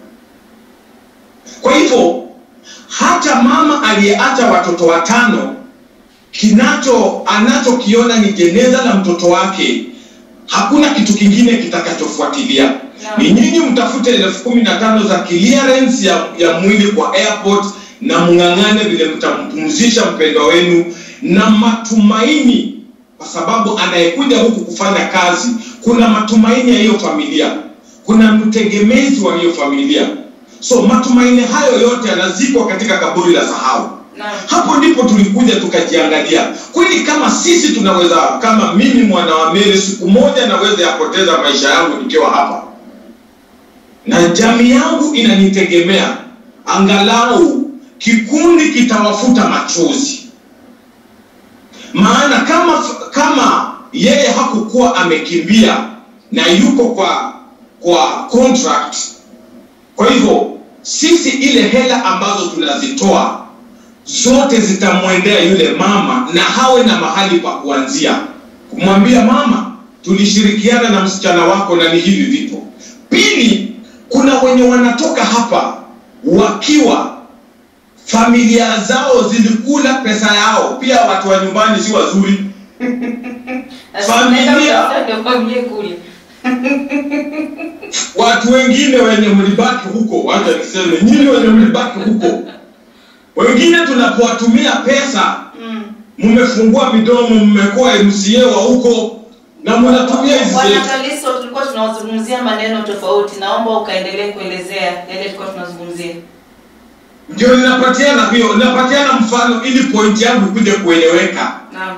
Kwa hivyo hata mama aliyeacha watoto watano, kinacho anachokiona ni jeneza la mtoto wake, hakuna kitu kingine kitakachofuatilia. Ni nyinyi mtafute elfu kumi na tano za clearance ya, ya mwili kwa airport na mng'ang'ane vile mtampumzisha mpendwa wenu na matumaini, kwa sababu anayekuja huku kufanya kazi, kuna matumaini ya hiyo familia, kuna mtegemezi wa hiyo familia. So matumaini hayo yote yanazikwa katika kaburi la sahau. Naam. Hapo ndipo tulikuja tukajiangalia, kweli kama sisi tunaweza, kama mimi mwana wa Mary, siku moja naweza yapoteza maisha yangu nikiwa hapa, na jamii yangu inanitegemea, angalau kikundi kitawafuta machozi. Maana kama kama yeye hakukuwa amekimbia na yuko kwa kwa contract, kwa hivyo sisi ile hela ambazo tunazitoa zote zitamwendea yule mama na hawe na mahali pa kuanzia kumwambia mama, tulishirikiana na msichana wako na ni hivi vipo. Pili, kuna wenye wanatoka hapa wakiwa familia zao zilikula pesa yao, pia watu wa nyumbani si wazuri. Familia. Familia. Ndio familia kule. Watu wengine wenye mlibaki huko, wacha niseme nyinyi wenye mlibaki huko, wengine tunapowatumia pesa Mm. mmefungua midomo, mmekuwa MCA wa huko na mnatumia hizi Bwana zetu. Kalisto, tulikuwa tunazungumzia maneno tofauti, naomba ukaendelee kuelezea yale tulikuwa tunazungumzia. Ndio ninapatiana hiyo, ninapatiana mfano ili point yangu ikuje kueleweka. Naam.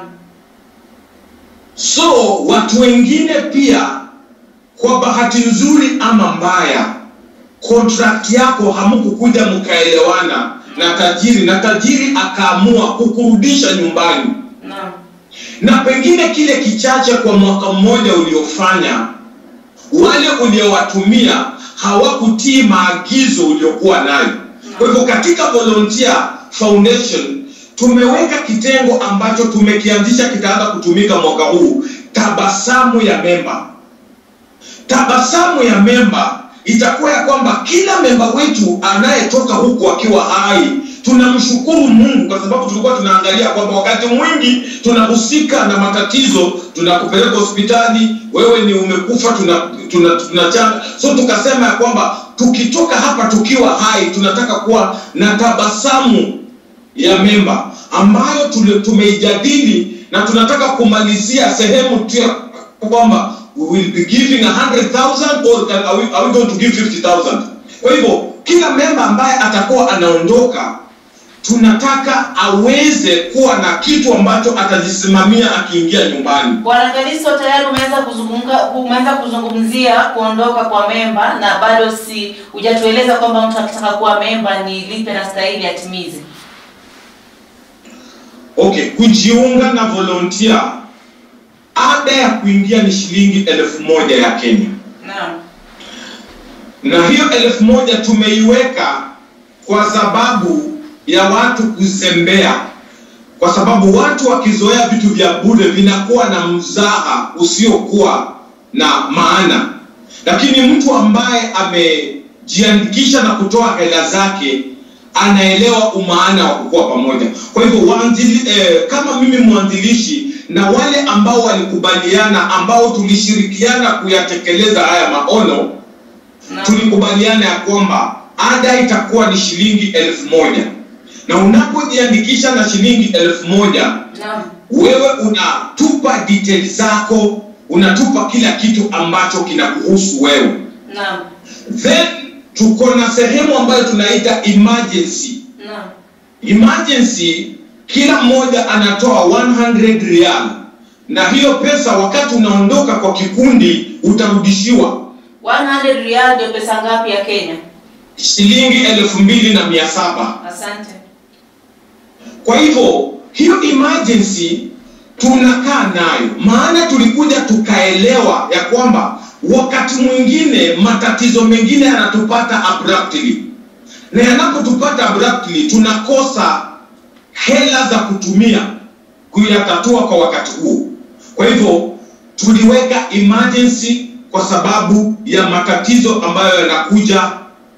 So watu wengine pia, kwa bahati nzuri ama mbaya, contract yako hamkukuja mkaelewana na tajiri, na tajiri akaamua kukurudisha nyumbani, Naam. na pengine kile kichache kwa mwaka mmoja uliofanya, wale uliowatumia hawakutii maagizo uliokuwa nayo. Kwa hivyo katika Volunteer Foundation tumeweka kitengo ambacho tumekianzisha kitaanza kutumika mwaka huu, tabasamu ya memba. Tabasamu ya memba itakuwa ya kwamba kila memba wetu anayetoka huku akiwa hai tunamshukuru Mungu kwa sababu tulikuwa tunaangalia kwamba wakati mwingi tunahusika na matatizo, tunakupeleka hospitali, wewe ni umekufa, tuna tuna, tunachanga. So tukasema ya kwamba tukitoka hapa tukiwa hai, tunataka kuwa na tabasamu ya memba ambayo tuli- tumeijadili na tunataka kumalizia sehemu tu ya kwamba we will be giving 100,000 or can- are we, are we going to give 50,000 kwa hivyo kila memba ambaye atakuwa anaondoka tunataka aweze kuwa na kitu ambacho atajisimamia akiingia nyumbani Bwana Kalisto, tayari umeanza kuzungumza umeanza kuzungumzia kuondoka kwa memba na bado si hujatueleza kwamba mtu akitaka kuwa memba ni lipe na stahili atimize. okay kujiunga na volunteer ada ya kuingia ni shilingi elfu moja ya kenya Naam. na hiyo elfu moja tumeiweka kwa sababu ya watu kuzembea, kwa sababu watu wakizoea vitu vya bure vinakuwa na mzaha usiokuwa na maana, lakini mtu ambaye amejiandikisha na kutoa hela zake anaelewa umaana wa kukuwa pamoja. Kwa hivyo waanzili, eh, kama mimi mwanzilishi na wale ambao walikubaliana, ambao tulishirikiana kuyatekeleza haya maono Naam. tulikubaliana ya kwamba ada itakuwa ni shilingi elfu moja na unapojiandikisha na shilingi elfu moja Naam. wewe unatupa details zako unatupa kila kitu ambacho kinakuhusu wewe Naam. then tuko na sehemu ambayo tunaita emergency Naam. emergency kila mmoja anatoa 100 rial na hiyo pesa wakati unaondoka kwa kikundi utarudishiwa 100 rial ndio pesa ngapi ya Kenya? shilingi elfu mbili na mia saba Asante. kwa hivyo hiyo emergency tunakaa nayo maana tulikuja tukaelewa ya kwamba wakati mwingine matatizo mengine yanatupata abruptly na yanapotupata abruptly tunakosa hela za kutumia kuyatatua kwa wakati huo kwa hivyo tuliweka emergency kwa sababu ya matatizo ambayo yanakuja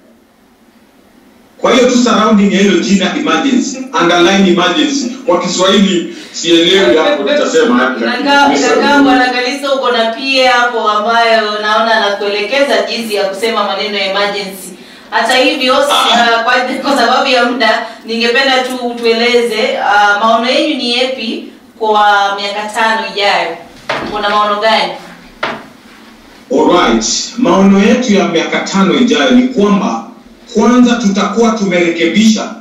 kwa hiyo tu surrounding ya hilo jina emergency underline emergency kwa kiswahili sielewi hapo nitasema hapo Nakaa nakaa Bwana Kalisto uko na pia hapo ambayo naona anakuelekeza jinsi ya kusema maneno ya emergency. Hata hivyo si- ah, kwa, kwa sababu ya muda ningependa tu tueleze ah, maono yenu ni yepi kwa miaka tano ijayo. Kuna maono gani? Alright, maono yetu ya miaka tano ijayo ni kwamba kwanza tutakuwa tumerekebisha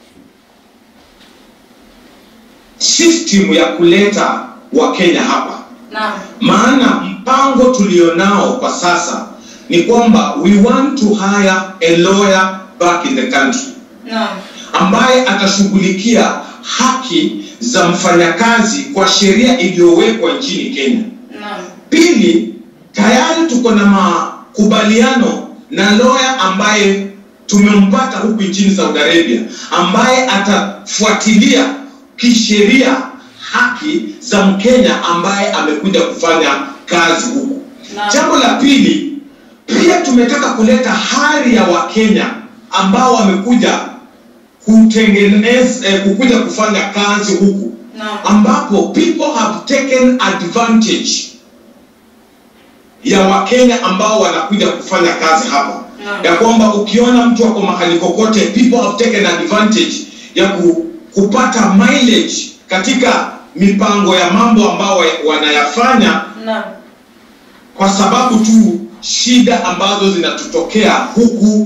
system ya kuleta Wakenya hapa, Naam. maana mpango tulionao kwa sasa ni kwamba we want to hire a lawyer back in the country Naam. ambaye atashughulikia haki za mfanyakazi kwa sheria iliyowekwa nchini Kenya. Naam. Pili, tayari tuko na makubaliano na lawyer ambaye tumempata huku nchini Saudi Arabia, ambaye atafuatilia kisheria haki za Mkenya ambaye amekuja kufanya kazi huku. Naam. Jambo la pili, pia tumetaka kuleta hari ya Wakenya ambao wamekuja kutengeneza eh, kukuja kufanya kazi huku Naam. ambapo people have taken advantage ya wakenya ambao wanakuja kufanya kazi hapa Naam. ya kwamba ukiona mtu ako mahali kokote people have taken advantage ya ku, kupata mileage katika mipango ya mambo ambao wa- wanayafanya Naam. kwa sababu tu shida ambazo zinatutokea huku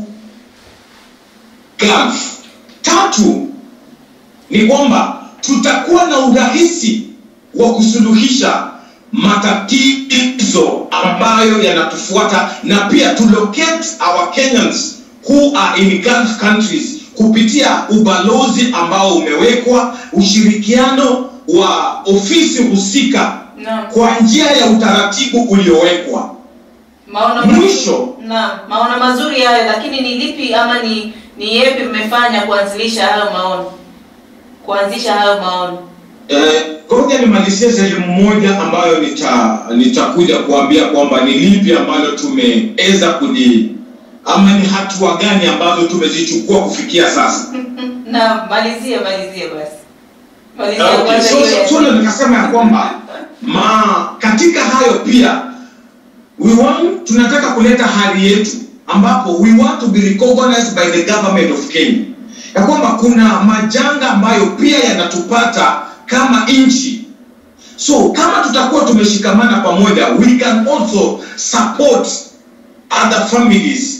Gulf. Tatu ni kwamba tutakuwa na urahisi wa kusuluhisha matatizo ambayo yanatufuata na pia to locate our Kenyans who are in Gulf countries kupitia ubalozi ambao umewekwa, ushirikiano wa ofisi husika Naam. kwa njia ya utaratibu uliowekwa. Maono Mwisho. Naam, maono mazuri hayo, lakini ni lipi ama ni ni yepi mmefanya kuanzilisha hayo maono? Kuanzisha hayo maono. Eh, ngoja nimalizie sehemu moja ambayo nita nitakuja kuambia kwamba ni lipi ambalo tumeweza kuli ama ni hatua gani ambazo tumezichukua kufikia sasa. Naam, malizie malizie basi. Malizia Okay, kwanza so, hiyo so, ya- so ndo nikasema ya kwamba ma katika hayo pia we want, tunataka kuleta hali yetu ambapo we want to be recognized by the government of Kenya ya kwamba kuna majanga ambayo pia yanatupata kama nchi so kama tutakuwa tumeshikamana pamoja we can also support other families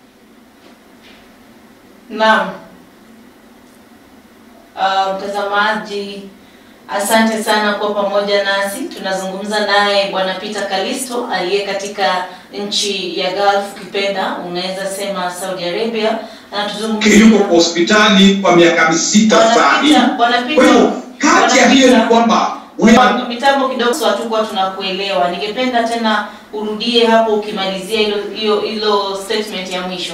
Naam. Uh, mtazamaji, asante sana kuwa pamoja nasi. Tunazungumza naye Bwana Peter Kalisto aliye katika nchi ya Gulf, ukipenda unaweza sema Saudi Arabia, yuko anatuzungumzia kwa hospitali kwa miaka misita Bwana saa hii Peter, Bwana Peter, kwa hivyo kati ya Bwana hiyo ni Peter, kwamba we are mitambo kidogo so hatukuwa tunakuelewa. Ningependa tena urudie hapo ukimalizia hilo hiyo hilo statement ya mwisho.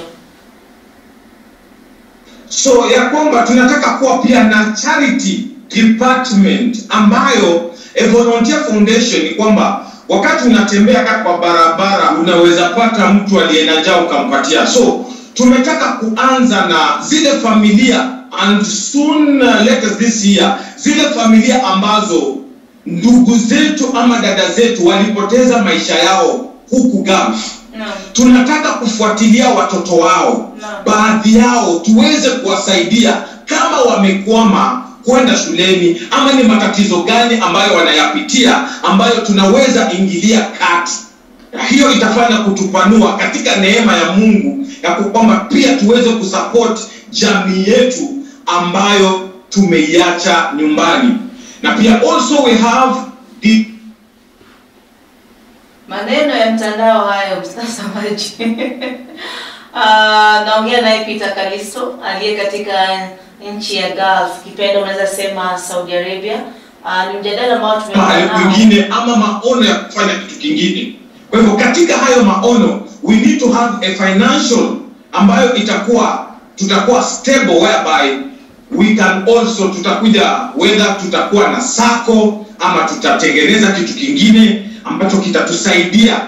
so ya kwamba tunataka kuwa pia na charity department ambayo a volunteer foundation ni kwamba wakati unatembea ka- kwa barabara unaweza pata mtu aliye na njaa ukampatia so tumetaka kuanza na zile familia and soon uh, later this year zile familia ambazo ndugu zetu ama dada zetu walipoteza maisha yao huku Gulf Naam. tunataka kufuatilia watoto wao Naam. baadhi yao tuweze kuwasaidia kama wamekwama kwenda shuleni ama ni matatizo gani ambayo wanayapitia ambayo tunaweza ingilia kati na hiyo itafanya kutupanua katika neema ya mungu ya kwamba pia tuweze kusupport jamii yetu ambayo tumeiacha nyumbani na pia also we have the maneno ya mtandao hayo mtazamaji Ah, naongea naye Peter Kalisto aliye katika nchi ya Gulf kipenda unaweza sema Saudi Arabia Ah, ni mjadala ambao tumekuwa mahali nao kwingine ama maono ya kufanya kitu kingine kwa hivyo katika hayo maono we need to have a financial ambayo itakuwa tutakuwa stable whereby we can also tutakuja whether tutakuwa na sako ama tutatengeneza kitu kingine ambacho kitatusaidia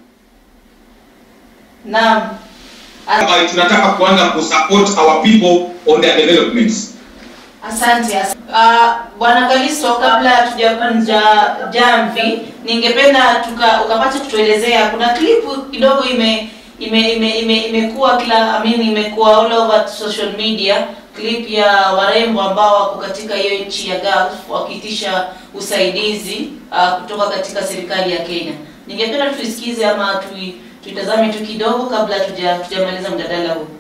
naam Ah, whereby tunataka kuanza kusupport our people on their developments Asante. as- Ah, Bwana Kalisto, kabla hatujakunja jamvi, ningependa tuka ukapata kutuelezea, kuna klipu kidogo ime ime ime ime imekuwa kila I mean, imekuwa all over social media clip ya warembo ambao wako katika hiyo nchi ya Gulf wakiitisha usaidizi ah, kutoka katika serikali ya Kenya. Ningependa tuisikize ama tui, tuitazame tu kidogo kabla tuja tujamaliza mjadala huu.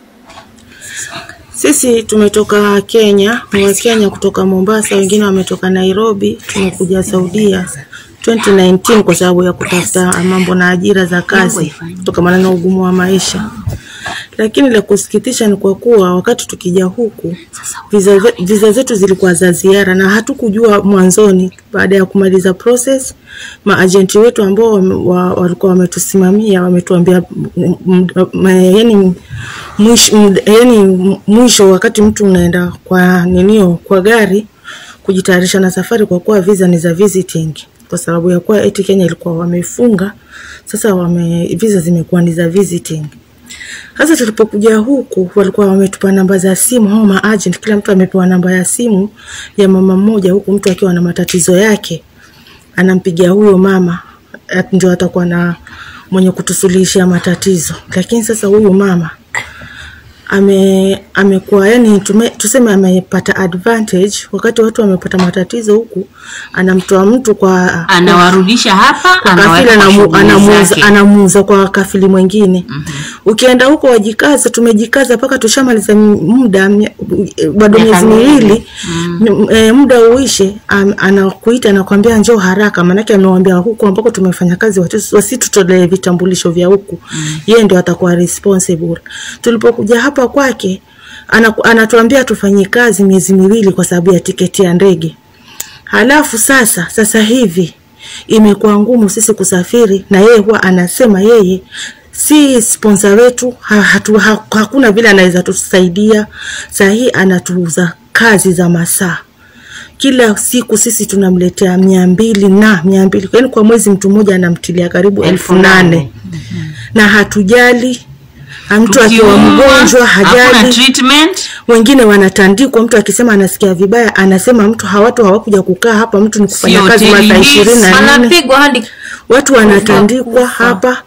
Sisi tumetoka Kenya, ni wa Kenya kutoka Mombasa, wengine wametoka Nairobi, tumekuja Saudia 2019 kwa sababu ya kutafuta mambo na ajira za kazi kutokana na ugumu wa maisha. Lakini la kusikitisha ni kwa kuwa wakati tukija huku visa, ze- visa zetu zilikuwa za ziara na hatukujua mwanzoni. Baada ya kumaliza process, maajenti wetu ambao wame- wa- walikuwa wametusimamia wametuambia m- m- m- yani mwisho, m- yani mwisho wakati mtu unaenda kwa ninio kwa gari kujitayarisha na safari, kwa kuwa visa ni za visiting, kwa sababu ya kuwa eti Kenya ilikuwa wamefunga, sasa wame visa zimekuwa ni za visiting. Sasa tulipokuja huku walikuwa wametupa namba za simu hao maagent, kila mtu amepewa namba ya simu ya mama mmoja, huku mtu akiwa na matatizo yake anampigia huyo mama, at- ndio atakuwa na mwenye kutusuluhishia matatizo. Lakini sasa huyu mama ame amekuwa yani tume, tuseme amepata advantage wakati watu wamepata matatizo huku, anamtoa mtu kwa anawarudisha hapa kwa kafili anaweka kwa anamu- shughuli anamuuza zake. anamuuza kwa kafili mwingine ukienda huko wajikaze tumejikaza mpaka tushamaliza m- muda mya- bado Miaka miezi miwili. miwili m- e, muda uishe am- anakuita anakwambia njoo haraka maanake amewambia huku ambako tumefanya kazi watu- wasitutolee vitambulisho vya huku yeye ndio atakuwa responsible tulipokuja hapa kwake anaku- anatuambia tufanye kazi miezi miwili kwa sababu ya tiketi ya ndege Halafu sasa sasa hivi imekuwa ngumu sisi kusafiri, na yeye huwa anasema yeye si sponsor wetu ha, hatu, ha, hakuna vile anaweza tusaidia. Saa hii anatuuza kazi za masaa kila siku sisi tunamletea mia mbili na mia mbili yaani kwa mwezi mtu mmoja anamtilia karibu elfu nane na hatujali mtu akiwa Tukiumwa, mgonjwa hakuna hajali treatment wengine wanatandikwa, mtu akisema anasikia vibaya, anasema mtu hawatu hawakuja kukaa hapa, mtu ni kufanya Sio kazi hoteli masaa hizi, ishirini na nne. Anapigwa hadi Watu wanatandikwa hapa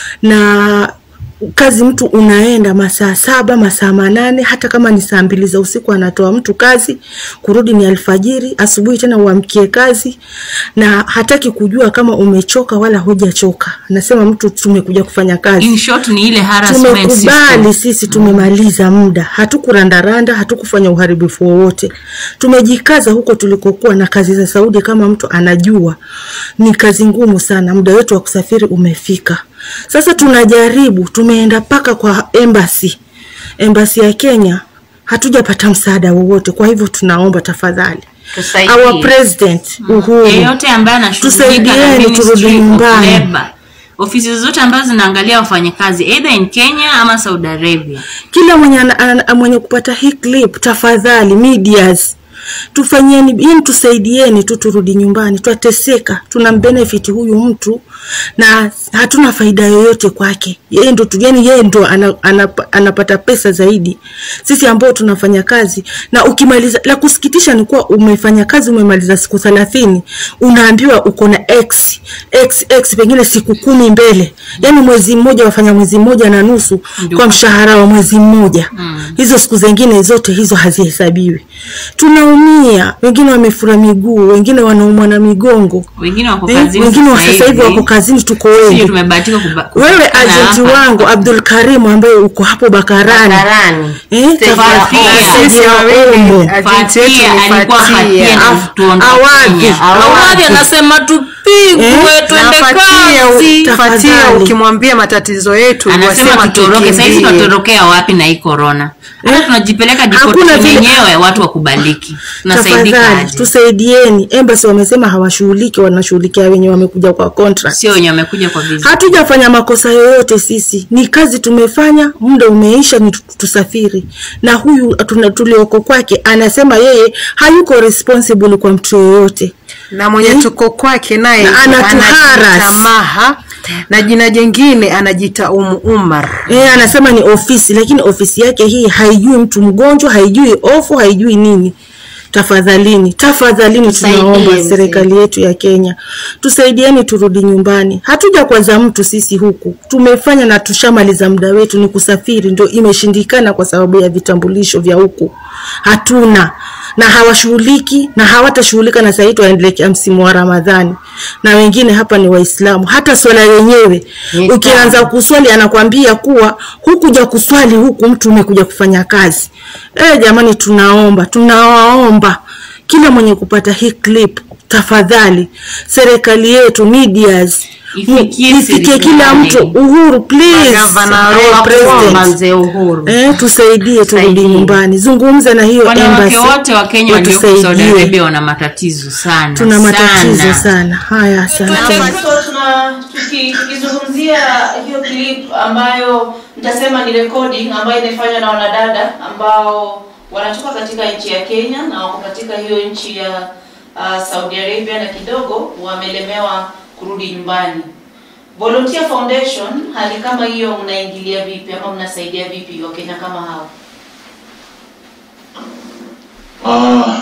na kazi mtu unaenda masaa saba masaa manane hata kama ni saa mbili za usiku anatoa mtu kazi kurudi ni alfajiri asubuhi tena uamkie kazi na hataki kujua kama umechoka wala hujachoka anasema mtu tumekuja kufanya kazi in short ni ile harassment tumekubali system sisi tumemaliza muda hatukurandaranda hatukufanya uharibifu wowote tumejikaza huko tulikokuwa na kazi za saudi kama mtu anajua ni kazi ngumu sana muda wetu wa kusafiri umefika sasa tunajaribu tumeenda mpaka kwa embassy embassy ya kenya hatujapata msaada wowote kwa hivyo tunaomba tafadhali Tusaidie. our president uhuru yeyote ambaye anashughulika na Tusaidieni turudi Ministry of nyumbani. Labor. ofisi zote ambazo zinaangalia wafanyakazi either in kenya ama saudi arabia kila mwenye, ana, ana, mwenye kupata hii clip tafadhali medias tufanyieni yani tusaidieni tu turudi nyumbani twateseka tuna benefit huyu mtu na hatuna faida yoyote kwake yeye ndo tu- yani yeye ndo ana, ana, anapata pesa zaidi sisi ambao tunafanya kazi na ukimaliza la kusikitisha ni kuwa umefanya kazi umemaliza siku thelathini unaambiwa uko na x x x pengine siku kumi mbele yani mwezi mmoja wafanya mwezi mmoja na nusu Ndio. kwa mshahara wa mwezi mmoja hizo siku zingine zote hizo hazihesabiwi tunaumia wengine wamefura miguu wengine wanaumwa na migongo wengine wako Eh, kazini wengine wa sasa hivi wako kazini tuko Sisi wengi tumebahatika kuba- wewe kupatikana ajenti hapa. wangu abdul karimu ambaye uko hapo bakarani Bakarani. Eh, Stage ya tafadhali, Fatia. sisi Ombo. Ajenti yetu Fatia ni alikuwa Fatia. Fatia na Af- tuondoke Awadhi. Kenya. Awadi anasema tupigwe Eh, twende Na Fatia, kazi. Tafadhali. Fatia ukimwambia matatizo yetu anasema wasema tutoroke sahizi tukimbie. tunatorokea wapi na hii corona hata tunajipeleka Hakuna deportation vile- yenyewe watu wakubaliki tunasaidika tafadhali aje tusaidieni embassy wamesema hawashughuliki wanashughulikia wenye wamekuja kwa contract sio wenye wamekuja kwa visa hatujafanya makosa yoyote sisi ni kazi tumefanya muda umeisha ni tu- tusafiri na huyu tuna- tulioko kwake anasema yeye hayuko responsible kwa mtu yoyote na mwenye tuko kwake naye Na anatuharas. anajiita Maha na jina jingine anajiita Umu Umar. e, anasema ni ofisi lakini ofisi yake hii haijui mtu mgonjwa haijui ofu haijui nini tafadhalini tafadhalini Tusaidie tunaomba mzee. serikali yetu ya kenya tusaidieni turudi nyumbani hatuja kwaza mtu sisi huku tumefanya na tushamaliza muda wetu ni kusafiri ndio imeshindikana kwa sababu ya vitambulisho vya huku hatuna na hawashughuliki na hawatashughulika na sahii tuwaendelekea msimu wa ramadhani na wengine hapa ni waislamu hata swala yenyewe Ni ukianza kuswali anakwambia kuwa hukuja kuswali huku mtu umekuja kufanya kazi e, jamani tunaomba tunawaomba kila mwenye kupata hii clip tafadhali serikali yetu medias Ifikie ifikie kila serikali. mtu uhuru please Magavana Eh, wetu. president. Kuomba mzee Uhuru. Eh, tusaidie turudi Tusaidie. nyumbani zungumza na hiyo wanawake embassy wote wa kenya walioko saudi watusaidie. arabia wana matatizo sana tuna matatizo sana. sana haya asante So, tuna tuki- tukizungumzia hiyo clip ambayo nitasema ni recording ambayo imefanywa na wanadada ambao wanatoka katika nchi ya Kenya na wako katika hiyo nchi ya uh, Saudi Arabia na kidogo wamelemewa kurudi nyumbani. Volunteer Foundation, hali kama hiyo mnaingilia vipi ama mnasaidia vipi Wakenya kama hao? Ah,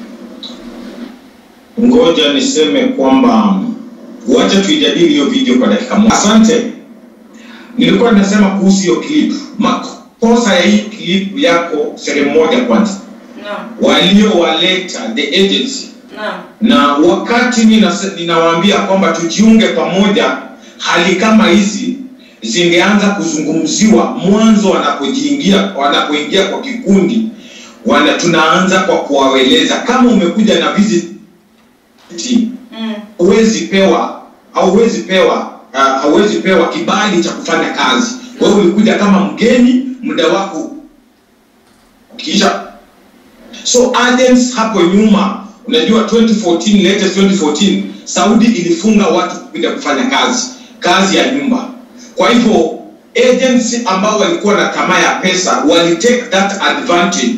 ngoja niseme kwamba wacha tuijadili hiyo video kwa dakika moja. Asante. Nilikuwa ninasema kuhusu hiyo clip Marco. kosa ya hii clip yako sehemu moja kwanza Naam. waliowaleta the agency Naam. na wakati nina- ninawaambia kwamba tujiunge pamoja hali kama hizi zingeanza kuzungumziwa mwanzo wanapojiingia wanapoingia kwa kikundi wana tunaanza kwa kuwaweleza kama umekuja na visit Mm. huwezi pewa hauwezi pewa uh, hauwezi pewa kibali cha kufanya kazi wewe ulikuja kama mgeni muda wako kisha so agents hapo nyuma unajua 2014 latest 2014 saudi ilifunga watu kuja kufanya kazi kazi ya nyumba kwa hivyo agents ambao walikuwa na tamaa ya pesa walitake that advantage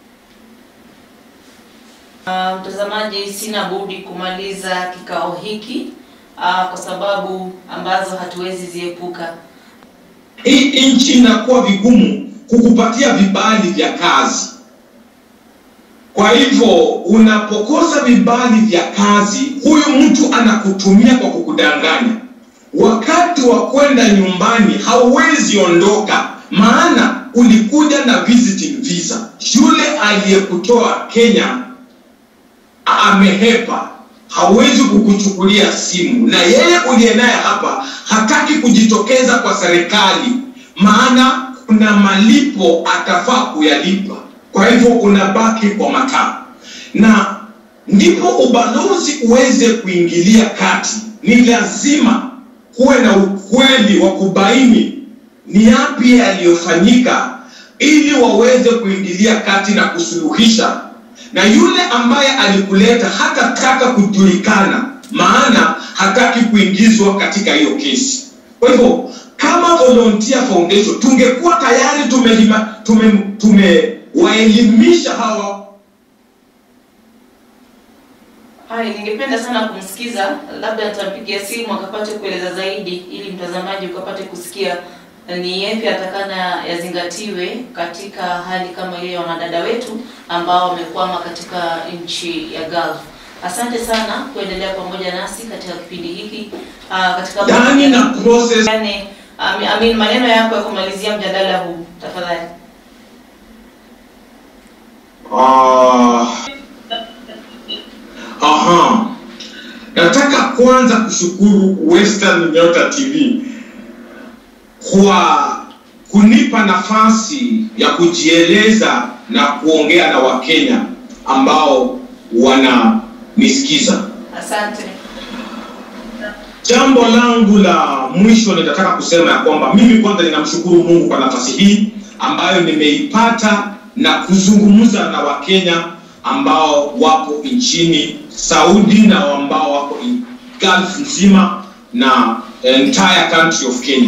Uh, mtazamaji, sina budi kumaliza kikao hiki uh, kwa sababu ambazo hatuwezi ziepuka. hii nchi inakuwa vigumu kukupatia vibali vya kazi kwa hivyo unapokosa vibali vya kazi huyu mtu anakutumia kwa kukudanganya wakati wa kwenda nyumbani hauwezi ondoka maana ulikuja na visiting visa yule aliyekutoa kenya amehepa hawezi kukuchukulia simu na yeye uliye naye hapa hataki kujitokeza kwa serikali maana kuna malipo atafaa kuyalipa kwa hivyo unabaki kwa mataa na ndipo ubalozi uweze kuingilia kati ni lazima kuwe na ukweli wa kubaini ni yapi yaliyofanyika ili waweze kuingilia kati na kusuluhisha na yule ambaye alikuleta hatataka kujulikana maana hataki kuingizwa katika hiyo kesi kwa hivyo kama volunteer foundation tungekuwa tayari tumewaelimisha tume, tumewaelimisha hawa Hai, ningependa sana kumsikiza, labda nitampigia simu akapate kueleza zaidi, ili mtazamaji ukapate kusikia ni yapi atakana yazingatiwe katika hali kama hiyo ya wanadada wetu ambao wamekwama katika nchi ya Gulf. Asante sana kuendelea pamoja nasi katika kipindi hiki uh, katika ndani na process yani, I mean, maneno yako ya kumalizia mjadala huu tafadhali. Ah, aha. Nataka kwanza kushukuru Western Nyota TV kwa kunipa nafasi ya kujieleza na kuongea na Wakenya ambao wananisikiza. Asante. Jambo langu la mwisho nitataka kusema ya kwamba mimi kwanza ninamshukuru Mungu kwa nafasi hii ambayo nimeipata na kuzungumza na Wakenya ambao wapo nchini Saudi na ambao wako in Gulf nzima na entire country of Kenya.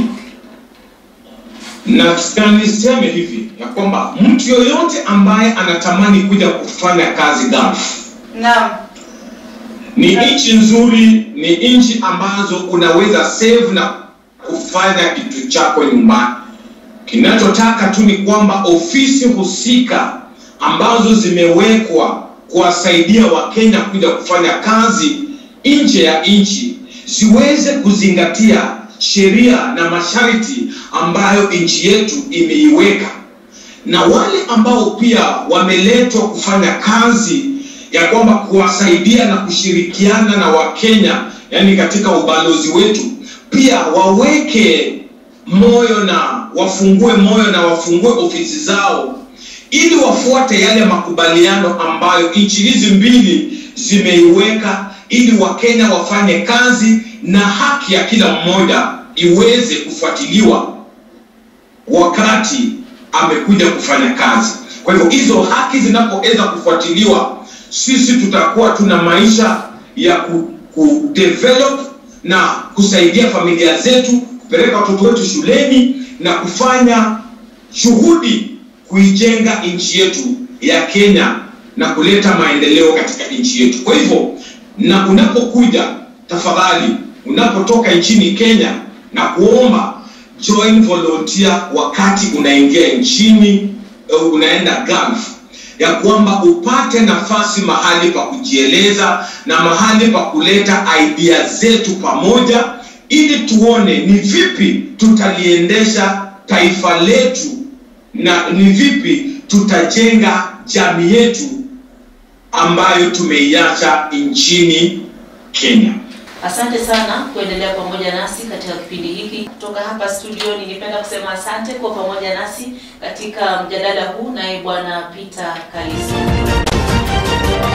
Na na niseme hivi ya kwamba mtu yoyote ambaye anatamani kuja kufanya kazi Gulf Naam. ni nchi nzuri, ni nchi ambazo unaweza save na kufanya kitu chako nyumbani. Kinachotaka tu ni kwamba ofisi husika ambazo zimewekwa kuwasaidia Wakenya kuja kufanya kazi nje ya nchi ziweze kuzingatia sheria na masharti ambayo nchi yetu imeiweka, na wale ambao pia wameletwa kufanya kazi ya kwamba kuwasaidia na kushirikiana na Wakenya, yani katika ubalozi wetu, pia waweke moyo na wafungue moyo na wafungue ofisi zao ili wafuate yale makubaliano ambayo nchi hizi mbili zimeiweka ili Wakenya wafanye kazi na haki ya kila mmoja iweze kufuatiliwa wakati amekuja kufanya kazi. Kwa hivyo hizo haki zinapoweza kufuatiliwa, sisi tutakuwa tuna maisha ya ku, ku develop na kusaidia familia zetu, kupeleka watoto wetu shuleni na kufanya shughudi kuijenga nchi yetu ya Kenya na kuleta maendeleo katika nchi yetu. Kwa hivyo, na unapokuja tafadhali, unapotoka nchini Kenya na kuomba join volunteer wakati unaingia nchini uh, unaenda Gulf ya kwamba upate nafasi mahali pa kujieleza na mahali pa kuleta idea zetu pamoja ili tuone ni vipi tutaliendesha taifa letu na ni vipi tutajenga jamii yetu ambayo tumeiacha nchini Kenya. Asante sana kuendelea pamoja nasi katika kipindi hiki. Kutoka hapa studio, ningependa kusema asante kwa pamoja nasi katika mjadala huu, naye Bwana Peter Kaliso.